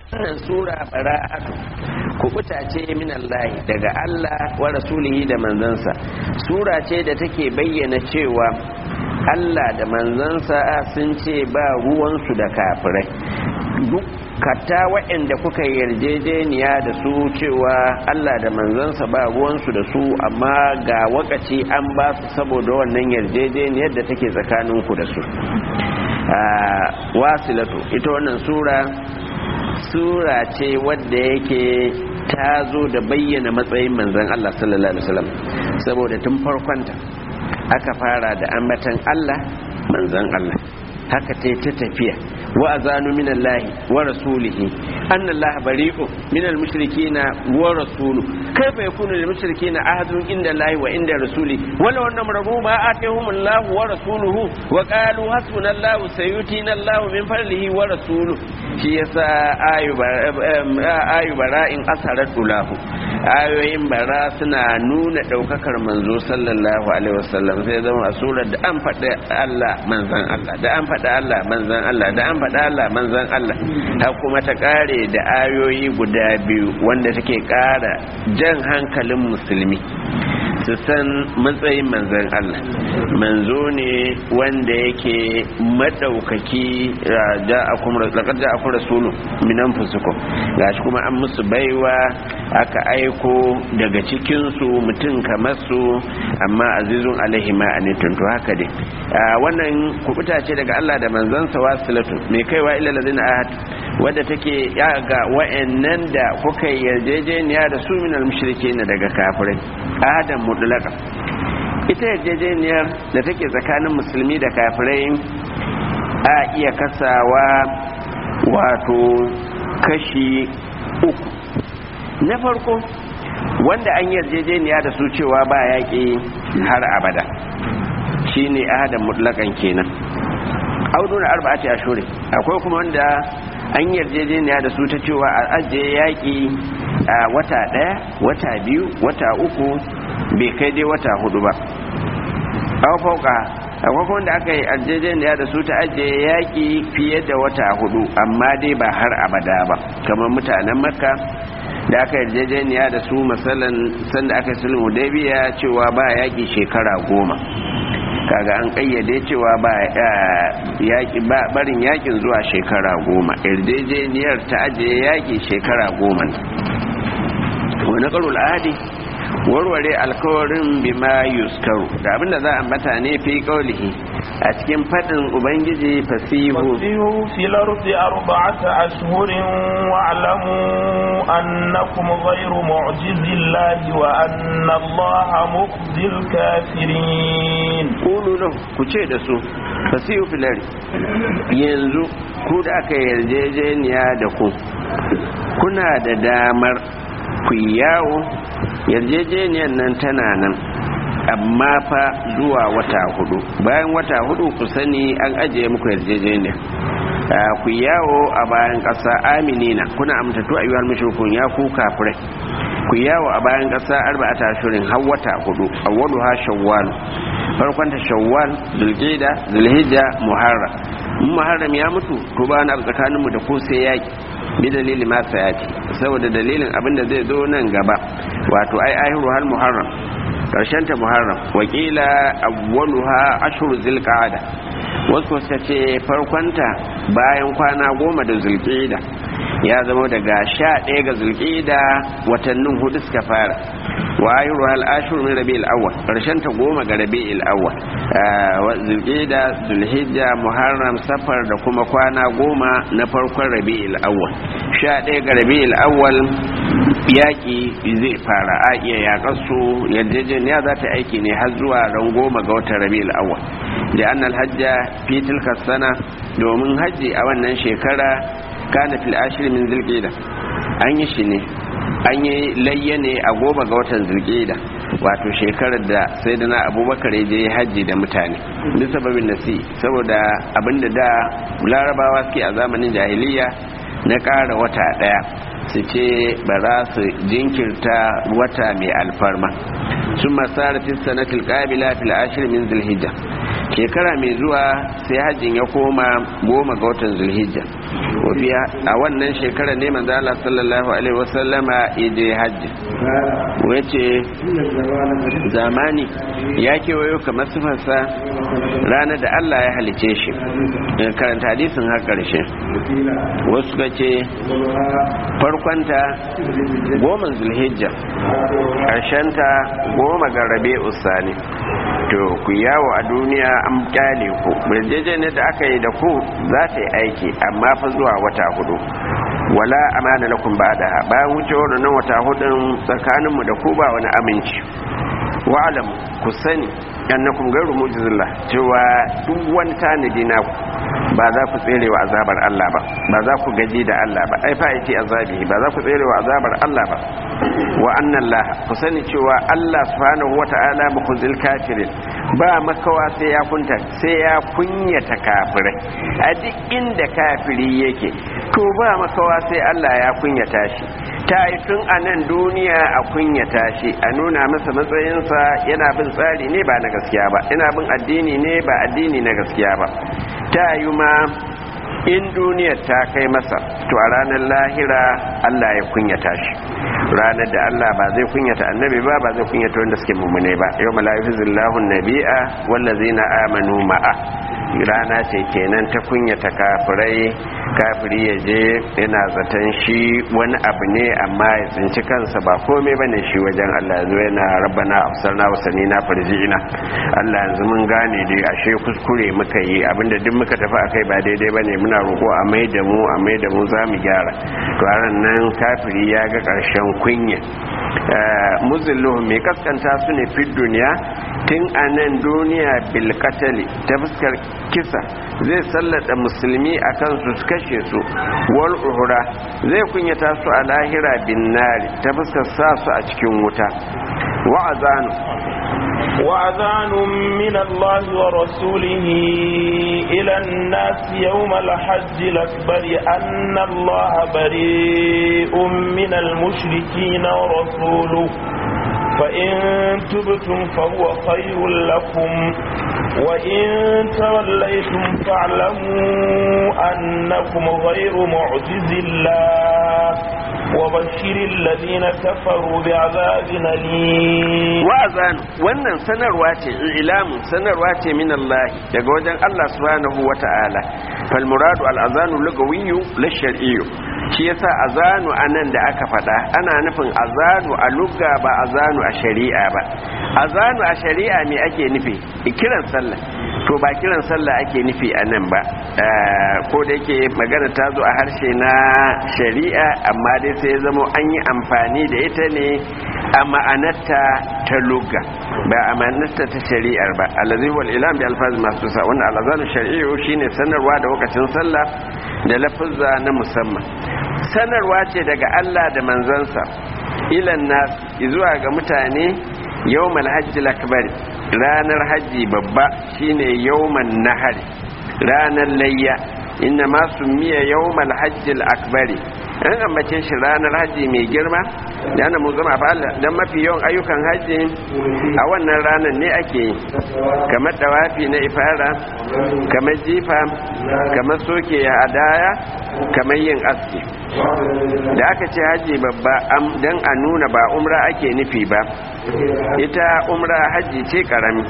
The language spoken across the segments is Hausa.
wannan sura bara'atu kubuta ce min Allah daga Allah wa rasulihi da manzansa sura ce da take bayyana cewa Allah da manzansa sun ce ba ruwansu da kafirai duk katta waɗanda kuka yarjejeniya da su cewa Allah da manzansa ba ruwansu da su amma ga wakaci an ba su saboda wannan yarjejeniyar da take tsakaninku da su wasilatu ita wannan sura sura ce wadda yake ta zo da bayyana matsayin manzan Allah sallallahu alaihi wasallam saboda tun farkonta aka fara da ambatan Allah manzan Allah haka ta ta tafiya wa azanu min Allah wa rasulihi anna Allah bari'u min al-mushrikeena wa rasulu kaifa yakunu lil mushrikeena ahadun inda Allah wa inda rasuli wala wannan rabu ma atahum Allah wa rasuluhu wa qalu hasbuna Allah sayutina Allah min fadlihi wa rasuluhu shi yasa ayu ayu bara'in asarat dulahu ayoyin bara suna nuna daukakar manzo sallallahu alaihi wasallam sai zama a surar da an faɗi Allah manzan Allah da an faɗi Allah manzan Allah da an faɗi Allah manzan Allah har kuma ta ƙare da ayoyi guda biyu wanda take ƙara jan hankalin musulmi su san matsayin manzan Allah manzo ne wanda yake madaukaki da aku rasulu minan fusukum gashi kuma an musu baiwa aka aiko daga cikinsu mutum kamar su amma azizun alaihi ma anitun to haka dai wannan kubuta ce daga Allah da manzansa wasilatu mai kaiwa ila ladina ahad wadda take ya ga wa'annan da kuka yarjejeniya da su minal mushrikin daga kafirai ahadan mutlaka ita yarjejeniyar da take tsakanin musulmi da kafirai a iya kasawa wato kashi uku na farko wanda an yarjejeniya da su cewa ba yaƙi har abada shine ahadan mutlakan kenan auduna arba'ati ashuri akwai kuma wanda an yarjejeniya da su ta cewa a ajiye yaƙi a wata ɗaya wata biyu wata uku bai kai dai wata hudu ba aw fauka akwai kuma wanda aka yi yarjejeniya da su ta ajiye yaƙi fiye da wata hudu amma dai ba har abada ba kamar mutanen makka da aka yarjejeniya da su masalan sanda aka yi sulhu hudaybiya cewa ba yaƙi shekara goma kaga an kayyade cewa ba yaki barin yakin zuwa shekara goma yarjejeniyar ta ajiye yaki shekara goma wani karul adi warware alkawarin bima yuskaru da abinda za a mata ne fi kaulihi a cikin fadin ubangiji fasihu fasihu fil ardi arba'ata ashhurin wa'lamu annakum ghayru mu'jizillahi wa anna allaha mukhzil kafirin kulu lahu ku ce da su fasihu fil ardi yanzu ku da aka yarjejeniya da ku kuna da damar ku yawo yarjejeniyar nan tana nan amma fa zuwa wata hudu bayan wata hudu ku sani an ajiye muku yarjejeniya ku yawo a bayan ƙasa aminina kuna amtattu a yiwuwar mashirkun ya ku kafirai ku yawo a bayan ƙasa arba'ata shirin har wata hudu awwalu ha shawwal farkon ta shawwal zulqa'da zulhijja muharram in muharram ya mutu to ba na tsakaninmu da ku sai yaki bi dalili ma sayati saboda dalilin abin da zai zo nan gaba wato ai ahiru har muharram karshen ta muharram wakila awwaluha ashhur zilqa'ada wasu suka ce farkonta bayan kwana goma da zulqa'da ya zama daga sha ɗaya ga zulqa'da watannin hudu suka fara wa ahiru hal ashhur min rabi'il awwal karshen ta goma ga rabi'il awwal zulqa'da zulhijja muharram safar da kuma kwana goma na farkon rabi'il awwal sha ɗaya ga rabi'il awwal yaƙi zai fara a iya yaƙar su yarjejeniya za ta aiki ne har zuwa ran goma ga watan rabi'ul awwal da annal hajja fi tilka sana domin hajji a wannan shekara kana fil ashir min zulqa'da an yi shi ne an yi layya ne a goma ga watan zulqa'da wato shekarar da sayyidina abubakar ya je hajji da mutane duk sababin nasi saboda abinda da larabawa suke a zamanin jahiliya na ƙara wata ɗaya su ce ba za su jinkirta wata mai alfarma sun masara fi sanatil ƙabila fil ashir min zulhijja shekara mai zuwa sai hajjin ya koma goma ga watan zulhijja wafiya a wannan shekara ne manzo Allah sallallahu alaihi wasallama ya je hajji wace zamani ya kewayo kamar sifarsa ranar da Allah ya halice shi karanta hadisin har karshe wasu ka ce farkonta goma zulhijja ƙarshenta goma ga rabe usani to ku yawo a duniya an kyale ku ne da aka yi da ku za ta yi aiki amma fa zuwa wata hudu wala amana lakum ba'da bayan wuce wannan wata hudun tsakaninmu da ku ba wani aminci wa'alam ku sani annakum gairu mujizillah cewa duk wani tanadi na ku ba za ku tsere wa azabar Allah ba ba za ku gaji da Allah ba ai fa'iti azabi ba za ku tsere wa azabar Allah ba wa annan laha ku sani cewa Allah subhanahu wata'ala mukhzil kafirin ba makawa sai ya kunta sai ya kunyata kafirai a duk inda kafiri yake to ba makawa sai Allah ya kunyata shi ta yi tun a nan duniya a kunyata shi a nuna masa matsayinsa yana bin tsari ne ba na gaskiya ba yana bin addini ne ba addini na gaskiya ba ta yi ma in duniyar ta kai masa to a ranar lahira Allah ya kunyata shi ranar da Allah ba zai kunyata annabi ba ba zai kunyata wanda suke mummune ba yau mala'ifu zillahu nabi'a wallazina amanu ma'a rana ce kenan ta kunyata kafirai kafiri ya je yana zaton shi wani abu ne amma ya tsinci kansa ba komai ba ne shi wajen Allah yanzu yana rabbana afsarna wasani na farji'ina Allah yanzu mun gane dai ashe kuskure muka yi abinda duk muka tafi akai ba daidai bane muna roƙo a mai da mu a mai da mu za mu gyara to a nan kafiri ya ga ƙarshen kunya muzilluhum mai kaskanta su ne fi duniya tun a nan duniya bilkatali ta fuskar kisa zai sallata musulmi a kansu su kashe su wal uhura zai kunyata su a lahira bin nari ta fuskar sa su a cikin wuta wa'azanu وأذان من الله ورسوله إلى الناس يوم الحج الأكبر أن الله بريء من المشركين ورسوله فإن تبتم فهو خير لكم وإن توليتم فاعلموا أنكم غير معجز الله وبشر الذين كفروا بعذاب أليم wa'azan wannan sanarwa ce ilamu sanarwa ce min Allah daga wajen Allah subhanahu wata'ala fal muradu al azanu lugawiyyu la shar'iyyu shi yasa azanu anan da aka faɗa ana nufin azanu a lugga ba azanu a shari'a ba azanu a shari'a me ake nufi kiran sallah to ba kiran sallah ake nufi a nan ba ko da yake magana ta zo a harshe na shari'a amma dai sai zamo an yi amfani da ita ne a ma'anarta ta lugga ba a ma'anarta ta shari'ar ba alazi wal ilam bi alfaz masu sa wannan alazanu shari'u shine sanarwa da lokacin sallah da lafuzza na musamman sanarwa ce daga Allah da manzansa ilan nas zuwa ga mutane yawmal hajjil akbar ranar hajji babba shine yawman nahari ranar layya inna ma miya yawmal hajjil akbari an ambace shi ranar hajji mai girma da ana mu zama dan mafi yawan ayyukan hajji a wannan ranar ne ake yi kamar dawafi na ifara kamar jifa kamar soke hadaya kamar yin aski da aka ce hajji babba dan a nuna ba umra ake nufi ba ita umra hajji ce karami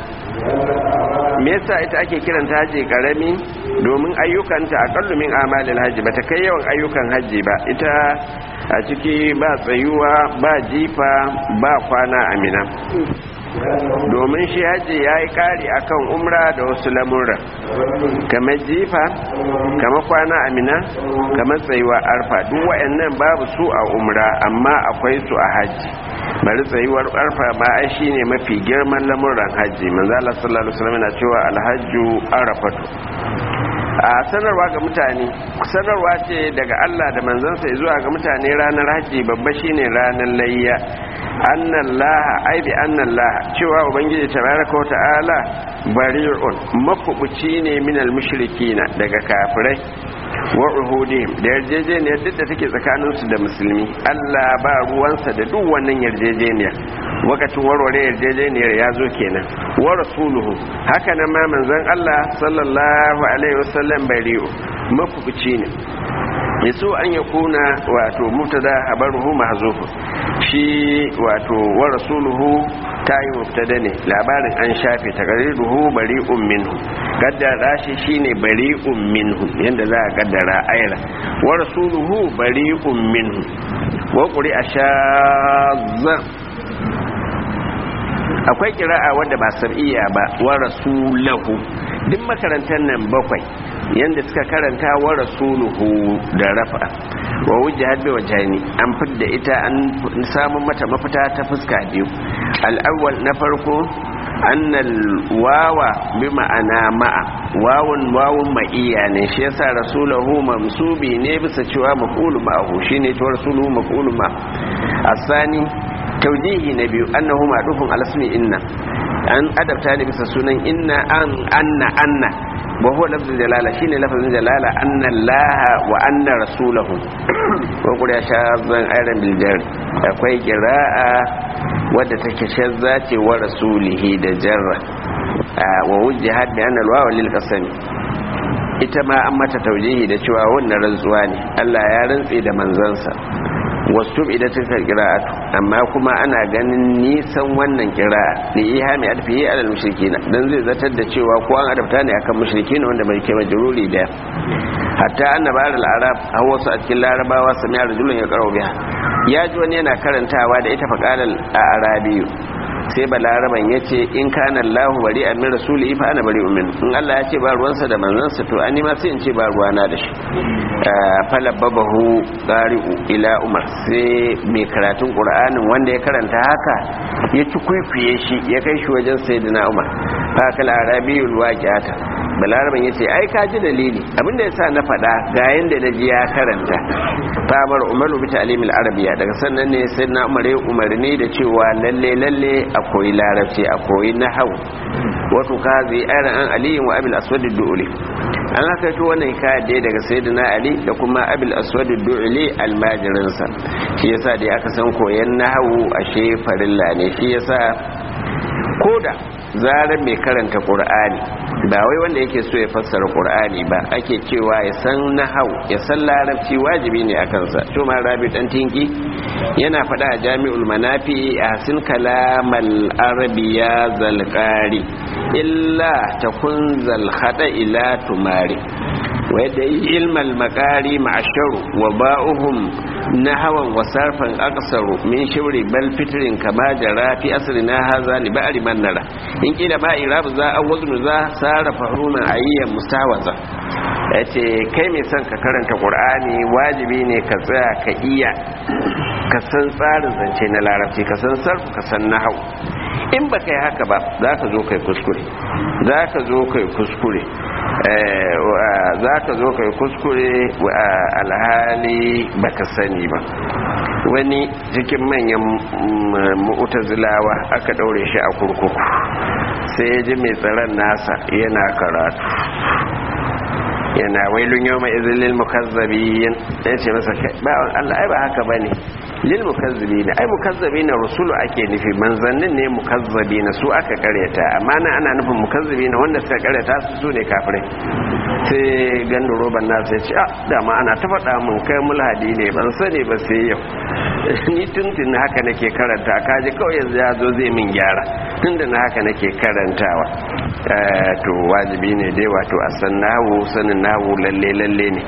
me yasa ita ake kiranta hajji karami domin ayyukanta aqallu min amalil hajji bata kai yawan ayyukan hajji ba ita a ciki ba tsayuwa ba jifa ba kwana amina domin shi hajji ya yi kari akan umra da wasu lamura kamar jifa kamar kwana amina kamar tsayuwa arfa duk wayannan babu su a umra amma akwai su a hajji bari tsayuwar arfa ma ai shine mafi girman lamuran hajji manzo Allah sallallahu alaihi wasallam yana cewa alhajju arafatu a sanarwa ga mutane sanarwa ce daga Allah da manzansa zuwa ga mutane ranar hajji babba shine ranar layya annallaha ai bi annallaha cewa ubangiji tabaraka wa ta'ala bari'un mafubuci ne minal mushrikina daga kafirai wa uhudihim da yarjejeniyar duk da take tsakaninsu da musulmi Allah ba ruwansa da duk wannan yarjejeniyar wakacin warware yarjejeniyar ya zo kenan wa rasuluhu haka nan ma manzon Allah sallallahu alaihi wasallam bari'u mafukuci ne yaso an ya kuna wato mubtada habaruhu mahzufu shi wato wa rasuluhu tayi mubtada ne labarin an shafe taqriruhu bari'un minhu gaddara shi shine bari'un minhu yanda za a gaddara ayra wa rasuluhu bari'un minhu wa quri'a shazza akwai kira'a wadda ba sab'iyya ba wa rasulahu duk makarantar nan bakwai yanda suka karanta wa rasuluhu da rafa wa wujhat bi wajhani an fidda ita an samu mata mafita ta fuska biyu al-awwal na farko annal wawa bi ma'ana ma'a wawun wawun ma'iya ne shi yasa rasulahu mamsubi ne bisa cewa maf'ulu ma'ahu shine to rasuluhu maf'ulu ma asani taujihi na biyu annahu ma'dufun ala ismi inna an adabta ne bisa sunan inna an anna anna wa huwa lafzul jalala shine lafzul jalala anna allaha wa anna rasulahu wa qul ya shazan ayran bil jar akwai qira'a wadda take shazza ce wa rasulihi da jarra wa wujjihat bi anna al-wawa lil qasam ita ma an mata taujihi da cewa wannan rantsuwa ne Allah ya rantse da manzansa wasu idan ta kira'atu amma kuma ana ganin nisan wannan kira'a da iya mai alfiye alal mushrikina dan zai zartar da cewa ko an adabta ne akan mushrikina wanda bai kai majruri da hatta annaba al arab a wasu a cikin larabawa sami rajulun ya karo biha ya ji wani yana karantawa da ita faqalal a arabiyu sai balaraban ya ce in kana Allah bari a min rasuli fa ana bari umin in Allah ya ce ba ruwansa da manzansa to an ma sai in ce ba ruwana da shi falabbabahu qari'u ila umar sai mai karatun qur'anin wanda ya karanta haka ya ci kuikuye shi ya kai shi wajen sayyidina umar fa kala arabiyul waqi'ata balaraban ya ce ai ka ji dalili abinda ya sa na faɗa ga yanda na ji ya karanta famar umaru bi ta'limil arabiya daga sannan ne sai na umar ya umarni da cewa lalle lalle a koyi larabci a koyi nahwu wato ka zai ayran an aliyin wa abil aswad du'uli an haka to wannan hikaya da daga sayyidina ali da kuma abil aswad du'uli almajirinsa shi yasa dai aka san koyan nahwu ashe farilla ne shi yasa koda zarar mai karanta qur'ani ba wai wanda yake so ya fassara qur'ani ba ake cewa ya san nahau ya san larabci wajibi ne a kansa to ma rabi dan tinki yana faɗa a jami'ul manafi a sin kalamal arabiya zalqari illa takun zal khada ila tumari wa yadda ilmal makari ma'asharu wa ba'uhum nahawan wa sarfan aqsaru min shawri bal fitrin kama jara fi asrina hadha li ba'ri man nara in kila ba irab za a waznu za sarafa huna ayyan mustawaza yace kai mai son ka karanta qur'ani wajibi ne ka tsaya ka iya ka san tsarin zance na larabci ka san sarfu ka san nahau in ba kai haka ba za ka zo kai kuskure za ka zo kai kuskure za ka zo kai kuskure alhali baka sani ba wani cikin manyan mu'tazilawa aka daure shi a kurkuku sai ya ji mai tsaron nasa yana karatu yana wailun yau mai izin lil mukazzabiyin ya ce masa ba Allah ai ba haka bane lil mukazzibina ai mukazzibina rusulu ake nufi manzannin ne mukazzibina su aka karyata amma nan ana nufin mukazzibina wanda suka karyata su su ne kafirai sai gandu roban na sai ce ah dama ana ta faɗa mun kai mulhadi ne ban sani ba sai yau ni tuntun haka nake karanta kaji kawai yanzu ya zo zai min gyara tunda na haka nake karantawa to wajibi ne dai wato a san nahu sanin nahu lalle lalle ne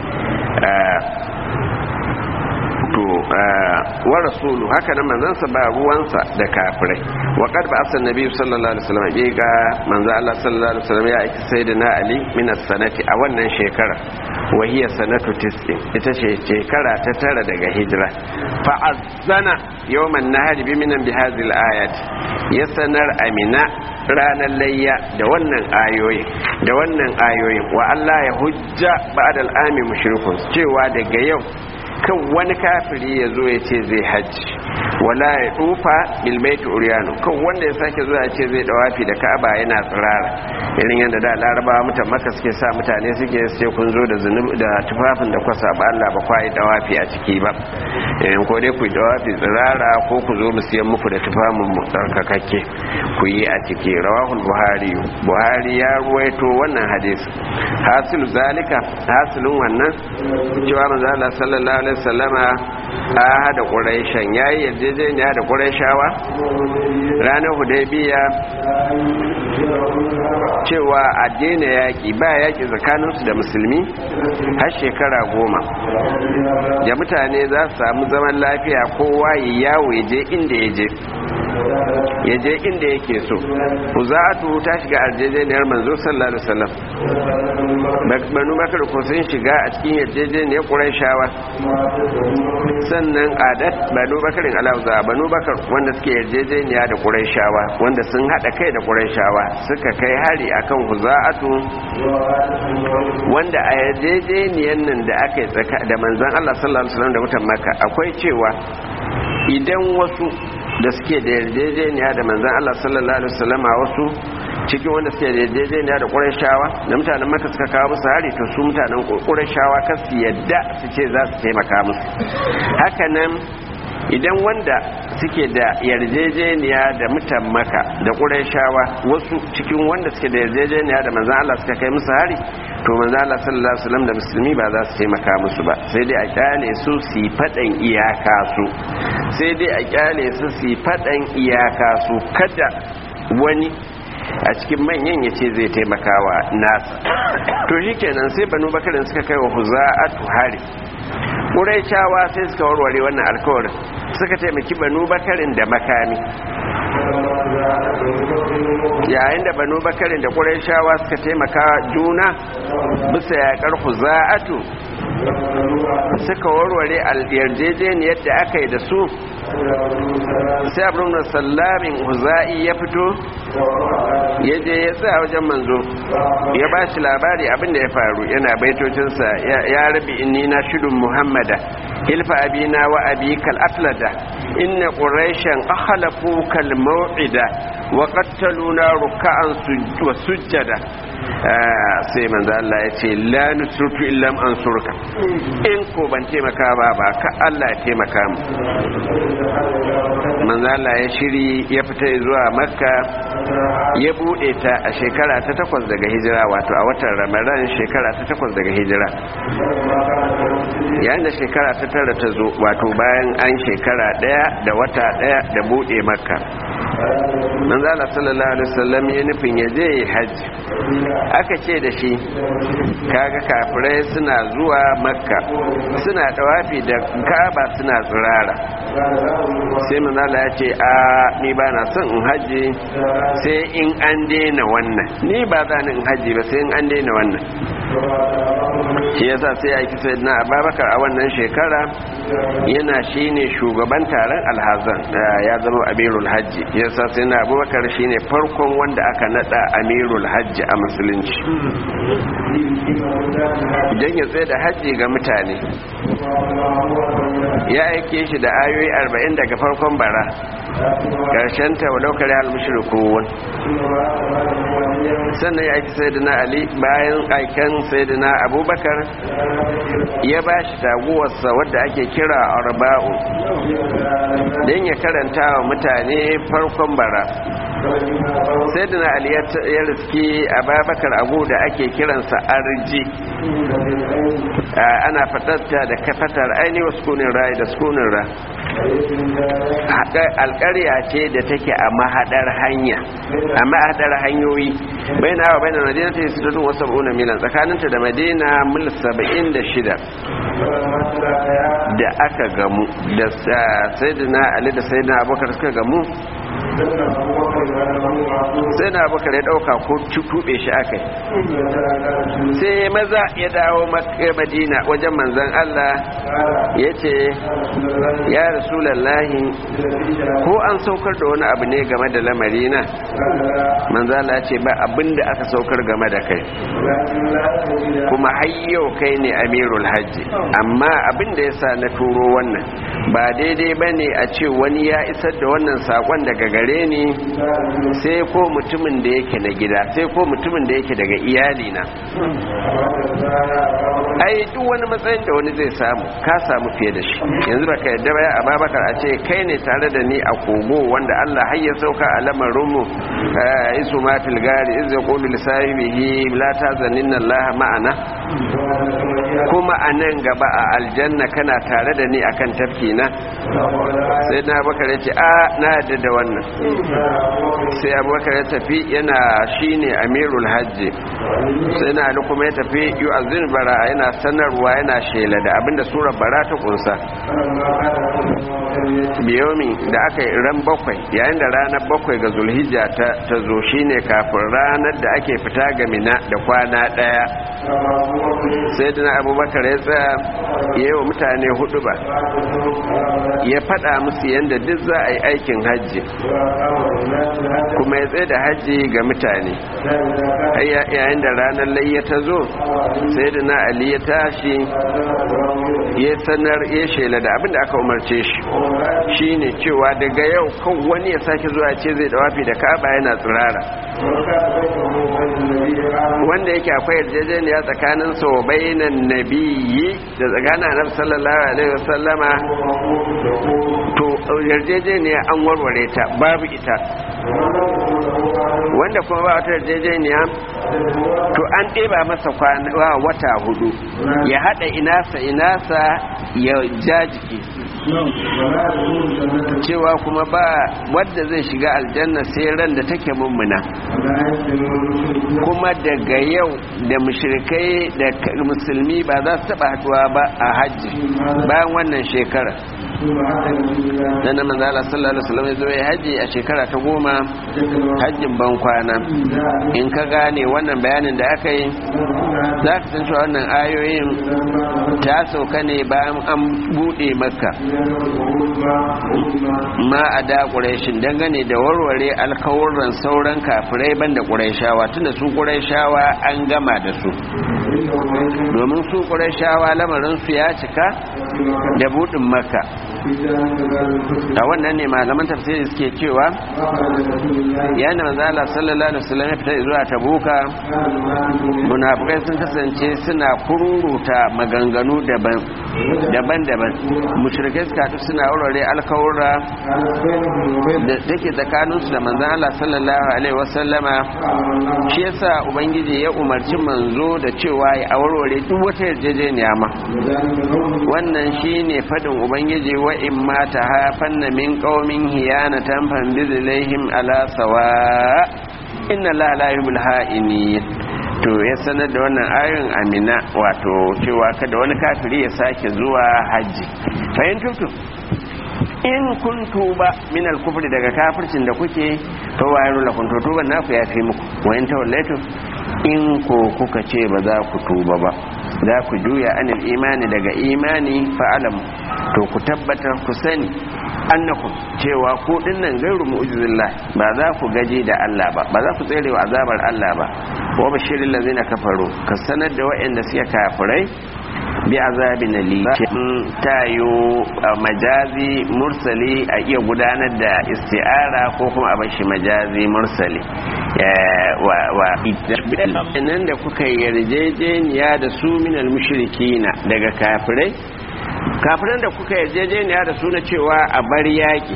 to wa rasulu haka nan manzansa ba ruwansa da kafirai wa qad ba asan nabi sallallahu alaihi wasallam ya ga manzo Allah sallallahu alaihi wasallam ya aiki sayyidina ali min as-sanati a wannan shekara wa hiya sanatu tis'in ita ce shekara ta tara daga hijira fa azana yawman nahari bi minan bi hadhihi al-ayat ya sanar amina ranar layya da wannan ayoyin da wannan ayoyin wa Allah ya hujja ba'da al-ami mushrikun cewa daga yau kan wani kafiri ya zo ya ce zai hajji wala ya tufa bil baiti uryanu kan wanda ya sake zuwa ce zai dawafi da ka'aba yana tsirara irin yadda da larabawa mutan maka suke sa mutane suke sai kun zo da zunubi da tufafin da kwasa ba Allah ba kwa yi dawafi a ciki ba in ko dai ku yi dawafi tsirara ko ku zo mu siyan muku da tufafin mu tsarkakakke ku yi a ciki rawahul buhari buhari ya ruwaito wannan hadisi hasilu zalika hasilun wannan cewa manzo Allah sallallahu alaihi wasallama a hada quraishan yayi yarjejeniya da quraishawa ranar hudaybiya cewa a daina yaƙi ba yaƙi tsakaninsu da musulmi har shekara goma da mutane za su samu zaman lafiya kowa ya yawo ya je inda ya je ya je inda yake so huza'atu ta shiga arjejeniyar manzo sallallahu alaihi wasallam banu bakar ko sun shiga a cikin yarjejeniyar qurayshawa sannan adat banu bakarin alauza banu bakar wanda suke yarjejeniya da qurayshawa wanda sun hada kai da qurayshawa suka kai hari akan huza'atu wanda a yarjejeniyar nan da aka yi tsaka da manzon Allah sallallahu alaihi wasallam da mutan makka akwai cewa idan wasu da suke da yarjejeniya da manzan Allah sallallahu alaihi wasallam wasu cikin wanda suke da yarjejeniya da Qurayshawa da mutanen Makka suka kawo musu hari to su mutanen Qurayshawa kar su yadda su ce za su taimaka musu haka nan idan wanda suke da yarjejeniya da mutan Makka da Qurayshawa wasu cikin wanda suke da yarjejeniya da manzan Allah suka kai musu hari to manzo Allah sallallahu alaihi wasallam da musulmi ba za su taimaka musu ba sai dai a kyale su su yi fadan iyaka su sai dai a kyale su su yi fadan iyaka su kada wani a cikin manyan ya ce zai taimakawa nasa to shikenan sai banu bakarin suka kai wa huza'atu hari ƙuraishawa sai suka warware wannan alkawarin suka taimaki banu bakarin da makami yayin da banu bakarin da ƙuraishawa suka taimaka juna bisa yaƙar huza'atu suka warware yarjejeniyar da aka yi da su sai abin da sallamin huza'i ya fito ya je ya tsaya wajen manzo ya ba shi labari abinda ya faru yana baitocinsa ya rabi inni na shidun muhammada hilfa abina wa abi kal aflada inna quraishan akhlafu kal maw'ida wa qattaluna ruk'an wa sujjada sai manzo Allah ya ce la nusrutu illa an surka in ko ban taimaka ba ba ka Allah ya taimaka mu manzo Allah ya shiri ya fita zuwa makka ya bude ta a shekara ta takwas daga hijira wato a watan ramadan shekara ta takwas daga hijira yayin da shekara ta tara ta zo wato bayan an shekara daya da wata daya da bude makka manzo Allah sallallahu alaihi wasallam ya nufin ya je hajji aka ce da shi kaga kafirai suna zuwa makka suna dawafi da kaba suna tsirara sai manzala ya ce a ni ba na son in hajji sai in an daina wannan ni ba za ni in hajji ba sai in an daina wannan shi yasa sai aiki sai na ababakar a wannan shekara yana shine shugaban taron alhazan ya zama amirul hajji yasa sai na abubakar shine farkon wanda aka nada amirul hajji a musulunci idan ya tsaye da hajji ga mutane ya aike shi da ayoyi arba'in daga farkon bara ƙarshen ta walau kare al-mushrikun sannan ya aiki sayyidina ali bayan aikan sayyidina abubakar ya ba shi taguwarsa wadda ake kira arba'u don ya karanta wa mutane farkon bara sayyidina ali ya riski ababakar abu da ake kiransa arji ana fatatta da kafatar aini wasu kunin rai da sukunin ra alƙarya ce da take a mahadar hanya a mahadar hanyoyi bai na bai na madina ta yi sittatun wasu ba'una milan tsakaninta da madina mil saba'in da shida da aka gamu da sayidina ali da sayidina abokar suka gamu sai na abokar ya dauka ko tuɓe shi aka yi sai maza ya dawo madina wajen manzan allah ya ce ya rasulallahi ko an saukar da wani abu ne game da lamari na manzala ce ba abin da aka saukar game da kai kuma hayyau kai ne amirul hajji amma abin da ya sa na turo wannan ba daidai ba ne a ce wani ya isar da wannan sakon daga gare ni sai ko mutumin da yake na gida sai ko mutumin da yake daga iyalina ai duk wani matsayin da wani zai samu ka samu fiye da shi yanzu baka yadda baya a babakar a ce kai ne tare da ni a kogo wanda Allah har ya sauka a lamarin mu isu ma fil gari iz yaqulu li sahibihi la tazaninna Allah ma'ana kuma a nan gaba a aljanna kana tare da ni akan tafki na sai na bakar ya ce a na yadda da wannan sai abubakar ya tafi yana shine amirul hajji sai na ali kuma ya tafi yu'azzin bara yana sanarwa yana shela da abinda surar bara ta kunsa biyomi da aka yi ran bakwai yayin da ranar bakwai ga zulhijja ta zo shine kafin ranar da ake fita ga mina da kwana daya sai dina abubakar ya tsaya ya yi wa mutane hudu ba ya fada musu yadda duk za a yi aikin hajji kuma ya tsaye da hajji ga mutane yayin da ranar layya ta zo sai dina ali ya tashi ya sanar ya shela da abinda aka umarce shi shine cewa daga yau kan wani ya sake zuwa ce zai dawafi da kaba yana tsirara wanda yake akwai yarjejeniya tsakanin sau bainan nabiyyi da tsakanin annabi sallallahu alaihi wasallama to yarjejeniya an warware ta babu ita wanda kuma ba wata yarjejeniya to an ɗeba masa wata hudu ya haɗa inasa inasa ya jajiki cewa kuma ba wadda zai shiga aljanna sai ran da take mummuna kuma daga yau da mushrikai da musulmi ba za su taba haduwa ba a hajji bayan wannan shekara dan nan manzo Allah sallallahu alaihi wasallam ya yi haji a shekara ta goma hajjin ban kwana in ka gane wannan bayanin da aka yi za ka san cewa wannan ayoyin ta sauka ne bayan an bude makka ma a da ƙuraishin dangane da warware alkawurran sauran kafirai banda ƙuraishawa tunda su ƙuraishawa an gama da su domin su ƙuraishawa lamarinsu ya cika da buɗin makka a wannan ne malaman tafsiri suke cewa yana manzala sallallahu alaihi wasallam ya fita zuwa tabuka munafikai sun kasance suna kururuta maganganu daban daban-daban mushrikai suka haɗu suna aurare alkawura da take tsakaninsu da manzan Allah sallallahu alaihi wasallama shi yasa ubangiji ya umarci manzo da cewa ya aurare duk wata yarjejeniya ma wannan shine fadin ubangiji wa in ma ta hafanna min qaumin hiyanatan fanbizilaihim ala sawa inna la la yuhibul ha'inin to ya sanar da wannan ayon amina wato cewa kada wani kafiri ya sake zuwa hajji fahimtutu in kun tuba min al-kufri daga kafircin da kuke to wayar lakum to tuban naku ya fi muku wa in tawallaitu in ko kuka ce ba za ku tuba ba za ku juya anil imani daga imani fa'alam to ku tabbatar ku sani annakum cewa ku dinnan gairu mu'jizillah ba za ku gaje da Allah ba ba za ku tsere wa azabar Allah ba wa bashirin lazina kafaru ka sanar da waɗanda suke kafirai bi azabin ali tayo majazi mursali a iya gudanar da isti'ara ko kuma a bashi majazi mursali wa nan da kuka yarjejeniya da su minal mushrikina daga kafirai kafiran da kuka yarjejeniya da su na cewa a bar yaki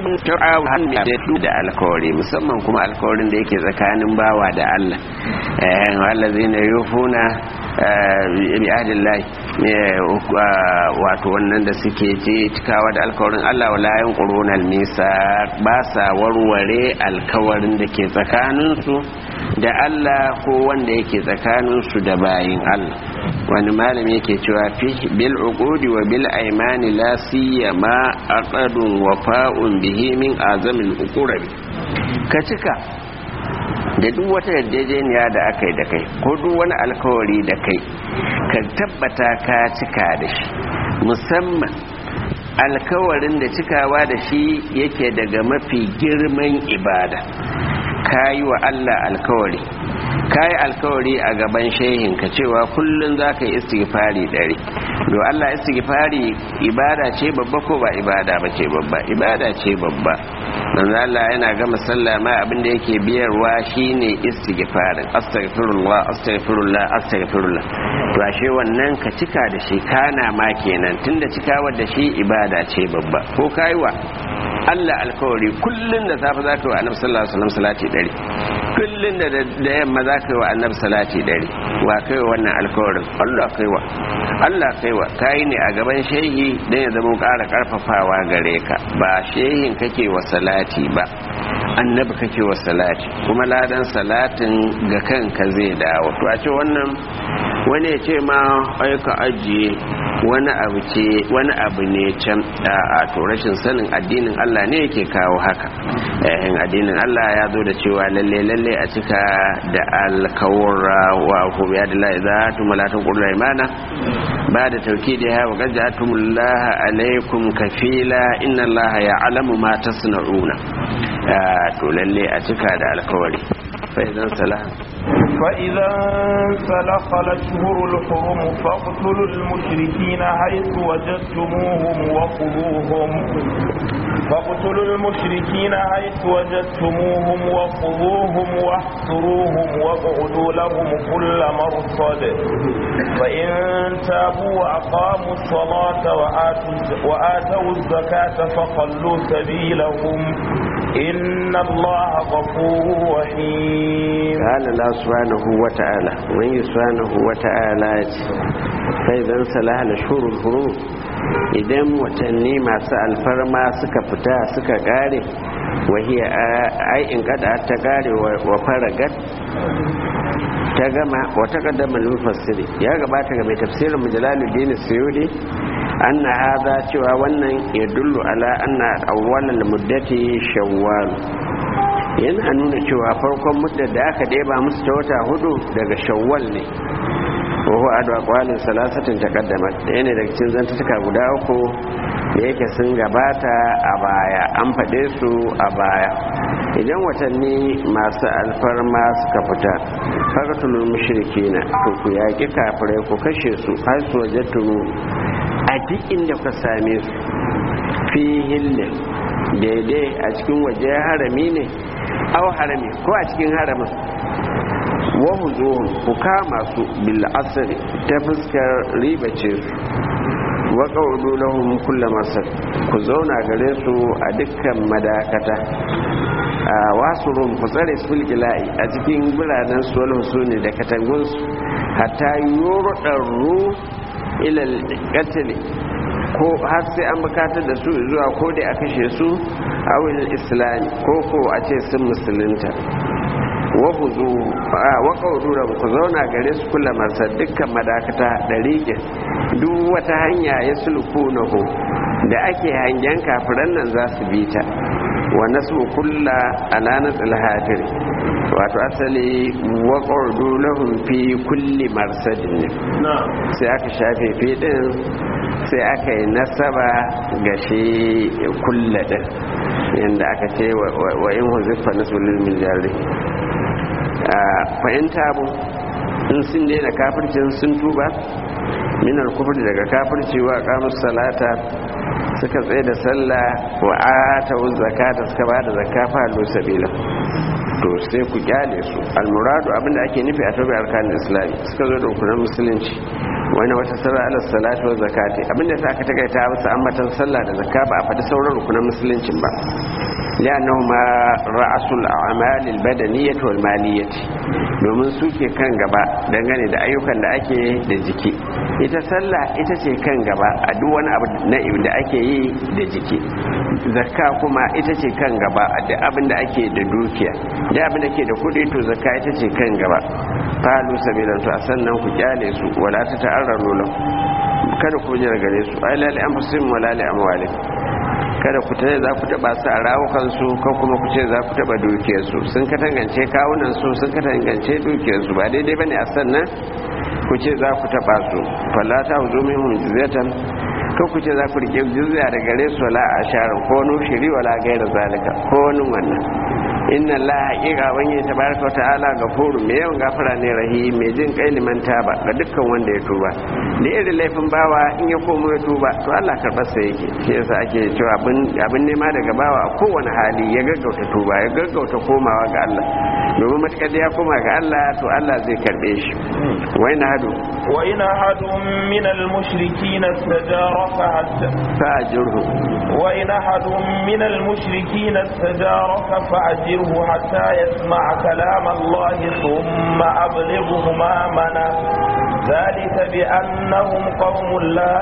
da alkawari musamman kuma alkawarin da yake tsakanin bawa da Allah wallazina yufuna bi ahdillahi wato wannan da suke ce cikawa da alkawarin Allah wala yanquruna al-misa ba sa warware alkawarin da ke tsakaninsu da Allah ko wanda yake tsakaninsu da bayin Allah wani malami yake cewa fi bil uqudi wa bil aymani la siyama aqadun wafa'un bihi min azamil uqurabi ka cika da duk wata yarjejeniya da aka yi da kai ko duk wani alkawari da kai ka tabbata ka cika da shi musamman alkawarin da cikawa da shi yake daga mafi girman ibada kayi wa Allah alkawari kayi alkawari a gaban shehinka cewa kullum za ka yi istighfari ɗari do Allah istighfari ibada ce babba ko ba ibada ba ce babba ibada ce babba manzo Allah yana gama sallah ma abin da yake biyarwa shine istighfarin astaghfirullah astaghfirullah astaghfirullah to ashe wannan ka cika da shi kana ma kenan tunda cikawar da shi ibada ce babba ko kaiwa Allah alkawari kullun da safe zaka yi wa annabi sallallahu alaihi wasallam salati dari kullun da da yamma zaka yi wa annabi salati dari wa kai wannan alkawarin Allah kaiwa Allah kaiwa kai ne a gaban shehi dan ya zama ƙara karfafawa gare ka ba shehin kake wa salati ba annabi kake wa salati kuma ladan salatin ga kanka zai dawo to a ce wannan wani ya ce ma aika ajiye wani abu ce wani abu ne can a to rashin sanin addinin Allah ne yake kawo haka eh addinin Allah ya zo da cewa lalle lalle a cika da alkawura wa ku ya da la za tu malatan qurra imana ba da tawkidi ha wa gajatumullaha alaikum kafila inna allaha ya'lamu ma tasna'una to lalle a cika da alkawari fa idan salah فإذا انسلخ الأشهر الحرم فاقتلوا المشركين حيث وجدتموهم وخذوهم فاقتلوا المشركين حيث وجدتموهم وخذوهم واحصروهم واقعدوا لهم كل مرصد فإن تابوا وأقاموا الصلاة وآتوا, وآتوا الزكاة فخلوا سبيلهم إن الله غفور رحيم قال الله سبحانه وتعالى من سبحانه وتعالى فإذا انسلح الأشهر الحرم idan watanni masu alfarma suka fita suka kare wahiya ai in kada ta kare wa faragat ta gama wata kaddama mufassiri ya gabata ga mai tafsirin mujalaluddin suyudi anna hadha cewa wannan ya dullu ala anna awwalal muddati shawwal yana nuna cewa farkon muddar da aka ɗeba musu ta wata hudu daga shawwal ne wahu adu aqwalin salasatin taqaddamat da yana daga cikin zantuka guda uku da yake sun gabata a baya an faɗe su a baya idan watanni masu alfarma suka fita faqatulul mushrikina to ku yaƙi kafirai ku kashe su har su wajattumu a duk inda ka same su fi hillin daidai a cikin waje harami ne au harami ko a cikin haramin wahu zuhun ku kama su bil asri ta fuskar ribace su wa qawlu lahum kullu masar ku zauna gare su a dukkan madakata a wasurun ku tsare su ila'i a cikin biranen su wal husuni da katangun su hatta yurdaru ila al ko har sai an bukatar da su zuwa ko dai a kashe su a wani islami ko ko a ce sun musulunta wahu zu wa qawdura ku zauna gare su kula marsa dukkan madakata da riƙe duk wata hanya ya sulku na ho da ake hangen kafiran nan za su bi ta wa nasu kulla ala nasil hafir wato asali wa qawdu lahum fi kulli marsadin sai aka shafe fi din sai aka yi nasaba ga shi kulla din yanda aka ce wa in huzifa nasulul min jari fahimta bu in sun daina kafircin sun tuba minar kufur daga kafirci wa kamus salata suka tsaye da sallah wa ata zakata suka ba da zakafa lo sabila to sai ku kyale su almuradu abinda ake nufi a tabi arkanin islami suka zo da hukunan musulunci wani wata sallah ala salatu wa zakati abinda sa aka takaita musu ambatan sallah da zakka ba a faɗi sauran rukunan musuluncin ba لأنهما رأس الأعمال البدنية والمالية domin su ke kan gaba dangane da ayyukan da ake da jiki ita sallah ita ce kan gaba a duk wani abu na da ake yi da jiki zakka kuma ita ce kan gaba a duk abin da ake da dukiya da abin da ke da kuɗi to zakka ita ce kan gaba falu sabilan to a sannan ku kyale su wala ta ta'arraru lahu kada ku jira gare su ai lali anfusihim wala li amwalihim kada ku tare za ku taba su a rawukansu ko kuma ku ce za ku taba dukiyarsu sun ka tangance kawunan su sun ka tangance dukiyarsu ba daidai bane a sannan ku ce za ku taba su fallata huzu minhum jizyatan ko ku ce za ku rike jizya da gare su wala a sharin ko nushiri wala gaira zalika ko wani wannan inna Allah haƙiƙa wani ta baraka wa ta'ala gafuru mai yawan gafara ne rahim mai jin kai liman taba ga dukkan wanda ya tuba da irin laifin bawa in ya komo ya tuba to Allah karɓar sa yake shi yasa ake cewa abin abin nema daga bawa a kowane hali ya gaggauta tuba ya gaggauta komawa ga Allah domin matakar da ya koma ga Allah to Allah zai karɓe shi wai na hadu وإن أحد من المشركين استجارك حتى fa'ajirhu وإن أحد من المشركين استجارك فأجره حتى يسمع كلام الله ثم أبلغه مأمنه ذلك بأنهم قوم لا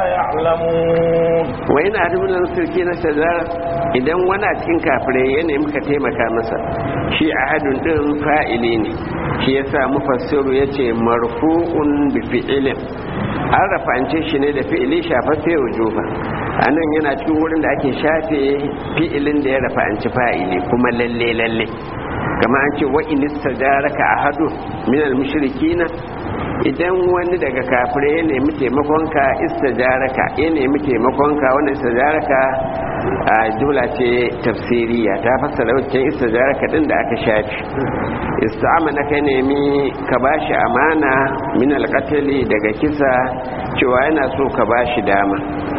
يعلمون wa yana adubulan sirki na shazara idan wani a cikin kafirai ya nemi ka taimaka masa shi a hadun din fa'ili ne shi ya sa mufassiru ya ce marfu'un bi fi'ilin an rafa'ance shi ne da fi'ili shafaffe wujuba a nan yana cikin wurin da ake shafe fi'ilin da ya rafa'anci fa'ili kuma lalle lalle kama an ce wa inista jaraka a hadu minal mushrikina idan wani daga kafirai ya nemi taimakonka istajaraka ya nemi taimakonka wannan istajaraka a jumla ce tafsiriya ta fassara wancan istajaraka din da aka shafi ista'amana ka nemi ka bashi amana min alqatli daga kisa cewa yana so ka bashi dama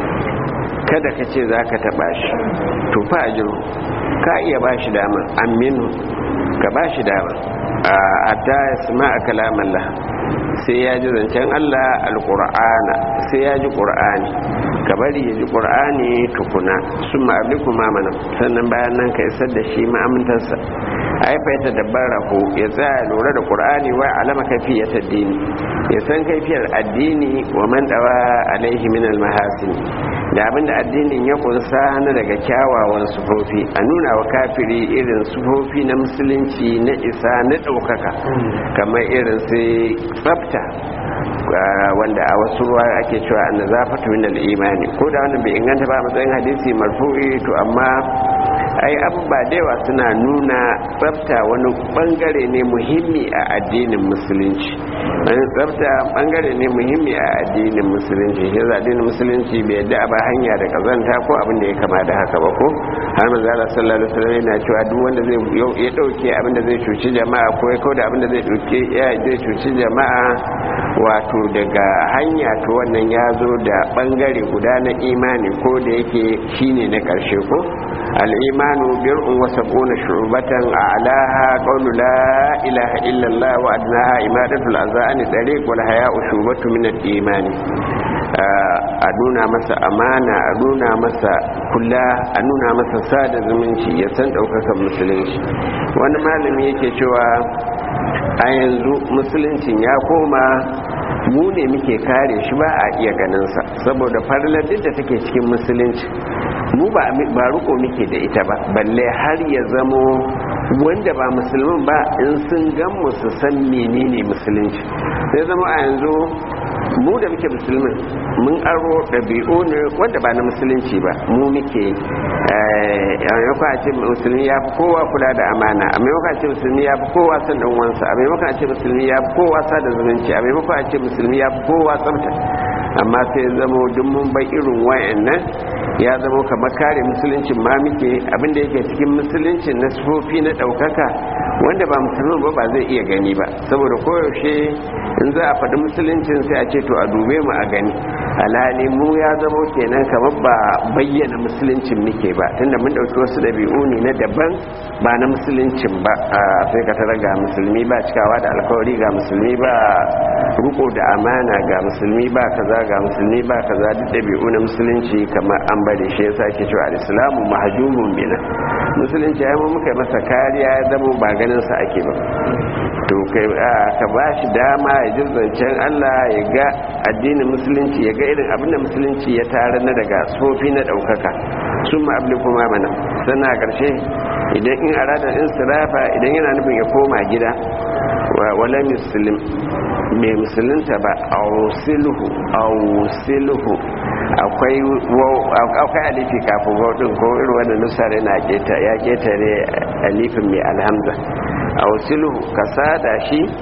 kada ka ce za ka taɓa shi to fa ajiru ka iya bashi dama aminu ka bashi dama a hatta ya sama a kalamallah sai ya ji zancen Allah alƙur'ana sai ya ji ƙur'ani ka bari ya ji ƙur'ani tukuna sun ma'abli kuma mana sannan bayan nan ka isar da shi ma'amintarsa haifa ya tadabbara ko ya tsaya lura da ƙur'ani wa alama kafiyar addini ya san kaifiyar addini wa man dawa alaihi min almahasin da abinda addinin ya kunsa na daga kyawawan sufofi a nuna wa kafiri irin sufofi na musulunci na isa na ɗaukaka kamar irin sai tsafta wanda a wasu ruwa ake cewa an zafatu min al-imani ko da wannan bai inganta ba a matsayin hadisi marfu'i to amma ai abubuwa da yawa suna nuna tsafta wani bangare ne muhimmi a addinin musulunci wani tsafta bangare ne muhimmi a addinin musulunci shi yasa addinin musulunci bai yadda a ba hanya da kazanta ko abin da ya kama da haka ba ko har manzo Allah sallallahu alaihi wasallam yana cewa duk wanda zai ya dauke abin da zai cuci jama'a ko ya kauda abin da zai dauke ya zai cuci jama'a wato daga hanya to wannan ya zo da bangare guda na imani ko da yake shine na karshe ko al-imanu bir'un wa sab'una shu'batan a'laha qawlu la ilaha illa Allah wa adnaha imadatul azani tariq wal haya'u shubatu min al-iman a nuna masa amana a nuna masa kula a nuna masa sada zumunci ya san daukakan musulunci wani malami yake cewa a yanzu musuluncin ya koma mu ne muke kare shi ba a iya ganinsa saboda farlar duk da take cikin musulunci mu ba ruko muke da ita ba balle har ya zamo wanda ba musulmin ba in sun gan mu su san menene musulunci sai zama a yanzu mu da muke musulmin mun aro ɗabi'u ne wanda ba na musulunci ba mu muke a maimakon a ce musulmi ya fi kowa kula da amana a maimakon a ce musulmi ya fi kowa son ɗan wansa a maimakon a ce musulmi ya fi kowa sada zumunci a maimakon a ce musulmi ya fi kowa tsafta amma sai zamo duk mun bai irin wayannan ya zamo kamar kare musuluncin ma muke abinda yake cikin musuluncin na sufofi na ɗaukaka wanda ba musulmin ba ba zai iya gani ba saboda koyaushe in za a faɗi musuluncin sai a ce to a dube mu a gani alhali mu ya zamo kenan kamar ba bayyana musuluncin muke ba tunda mun ɗauki wasu ɗabi'u ne na daban ba na musuluncin ba sai ka tara ga musulmi ba cikawa da alkawari ga musulmi ba ruko da amana ga musulmi ba kaza ga musulmi ba kaza duk ɗabi'u na musulunci kamar an bari shi yasa ke cewa al-islamu mahjumun bina musulunci ya mu muka masa kariya ya zama ba ganin sa ake ba to kai ka ba shi dama ya ji zancen Allah ya ga addinin musulunci ya ga irin abin da musulunci ya tare na daga sofi na ɗaukaka sun ma abin kuma mana sannan a ƙarshe idan in arada in sirafa idan yana nufin ya koma gida wala muslim mai musulunta ba ausiluhu ausiluhu akwai akwai alifi kafin waɗin ko irin wanda nusar yana ya ketare alifin mai alhamza ausiluhu ka sada shi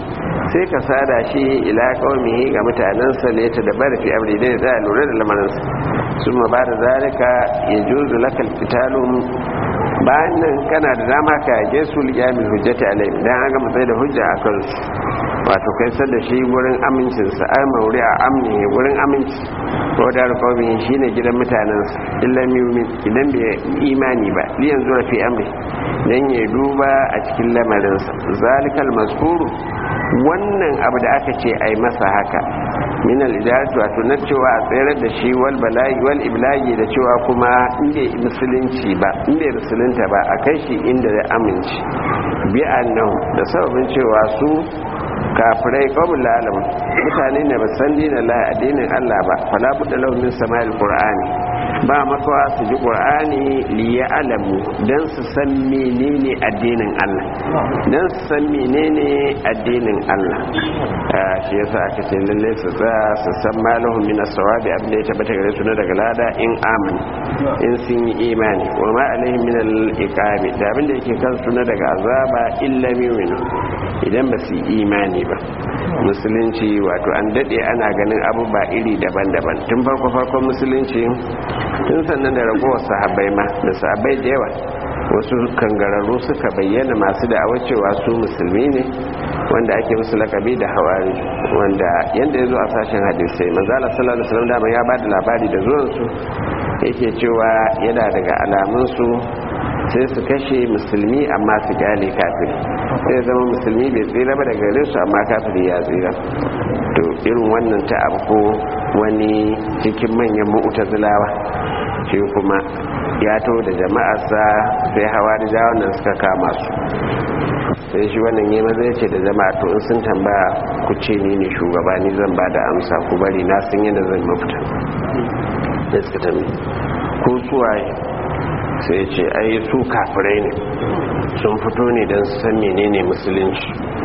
sai ka sada shi ila qaumihi ga mutanensa ne ta dabar fi amri dai za a lura da lamarinsa summa ba da zalika yajuzu lakal qitalum bayan nan kana da dama ka yage su liyamin hujjati alai dan an ga matsayi da hujja a kansu wato kai sar da shi wurin amincinsa ai mauri a amni wurin aminci ko da rukawmi shine gidan mutanensa illa yumin idan bai imani ba liyan zuwa fi amri dan ya duba a cikin lamarinsa zalikal mazkuru wannan abu da aka ce ai masa haka min al-idaratu wato na cewa a tsayar da shi wal bala'i wal iblagi da cewa kuma inda musulunci ba inda musulunta ba a kai shi inda ya aminci bi annahu da sababin cewa su kafirai kawun lalam mutane ne ba san dinin la addinin Allah ba fala budda lahum min sama'il qur'ani ba makawa su ji qur'ani li ya'lamu dan su san menene addinin Allah dan su san menene addinin Allah shi yasa aka ce lalle su za su san malahum min as-sawabi abin da ya tabbata gare su na daga lada in amin in sun yi imani wa ma alaihim min al-iqabi da abin da yake kansu na daga azaba illa yu'minu idan ba su yi imani ba musulunci wato an dade ana ganin abubuwa iri daban-daban tun farko farkon musulunci tun sannan da ragowar sahabbai ma da sahabbai da yawa wasu kangararru suka bayyana masu da'awar cewa su musulmi ne wanda ake musu lakabi da hawari wanda yadda ya zo a sashen hadisai manzala sallallahu alaihi wasallam dama ya bada labari da zuwansu yake cewa yana daga alamunsu sai su kashe musulmi amma su kyale kafiri sai zama musulmi bai tsira ba daga gare su amma kafiri ya tsira to irin wannan ta abu wani cikin manyan mu'tazilawa shi kuma ya to da jama'arsa sai hawa da jawon nan suka kama su sai shi wannan yi maza ya ce da jama'a to in sun tambaya ku ce ni ne shugaba ni zan ba da amsa ku bari na sun yadda zan mafita da suka tambi ko suwaye sai ce ai su kafirai ne sun fito ne don su san menene musulunci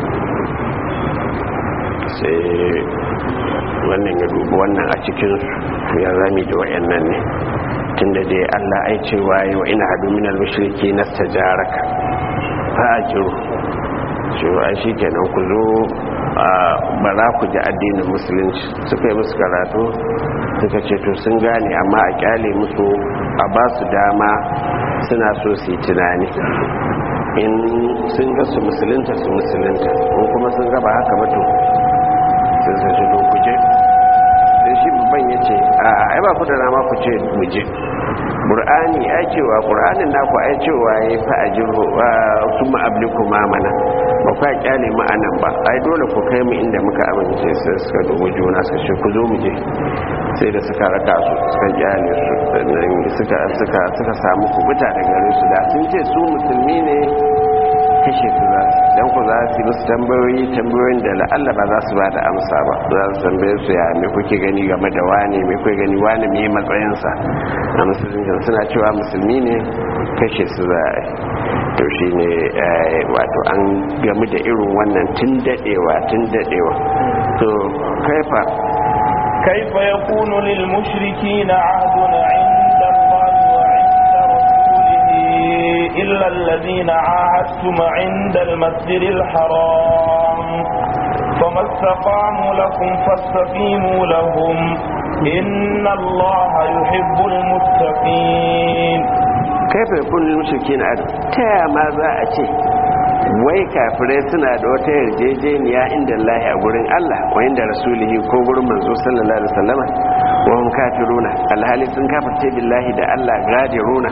sai wannan ya dubi wannan a cikinsu ya zami da wayannan ne tunda dai Allah ai cewa yi wa ina hadu minal mushriki nastajaraka fa ajiru cewa ai shikenan ku zo ba za ku ji addinin musulunci suka yi musu karatu suka ce to sun gane amma a kyale musu a ba su dama suna so su yi tunani in sun ga su musulunta su musulunta in kuma sun gaba haka bato sun sa shi kuje sai shi babban ya ce a ai ba ku da rama ku ce muje ƙur'ani ai cewa ƙur'anin naku ai cewa ya yi fa'ajin su ma'abliku mamana ba kwa kyale ma'anan ba ai dole ku kai mu inda muka amince sai suka dubu juna su ce ku zo mu je sai da suka raka su suka kyale su sannan suka suka suka samu kubuta da gare su da sun ce su musulmi ne kashe su za su dan ku za su yi musu tambayoyi tambayoyin da la'alla ba za su ba da amsa ba za su tambaye su ya me kuke gani game da wani me kuke gani wani me matsayinsa a musulunci suna cewa musulmi ne kashe su za a to shi ne wato an gamu da irin wannan tun dadewa tun dadewa to kaifa كيف يكون للمشركين عهد عند الله وعند رسوله إلا الذين عاهدتم عند المسجد الحرام فما استقاموا لكم فاستقيموا لهم إن الله يحب المتقين كيف يكون للمشركين عهد تا ما ذا أشي wai kafirai suna da wata yarjejeniya inda Allah a gurin Allah wa inda rasulihi ko gurin manzo sallallahu alaihi wasallam wa hum kafiruna alhali sun kafirce billahi da Allah gadiruna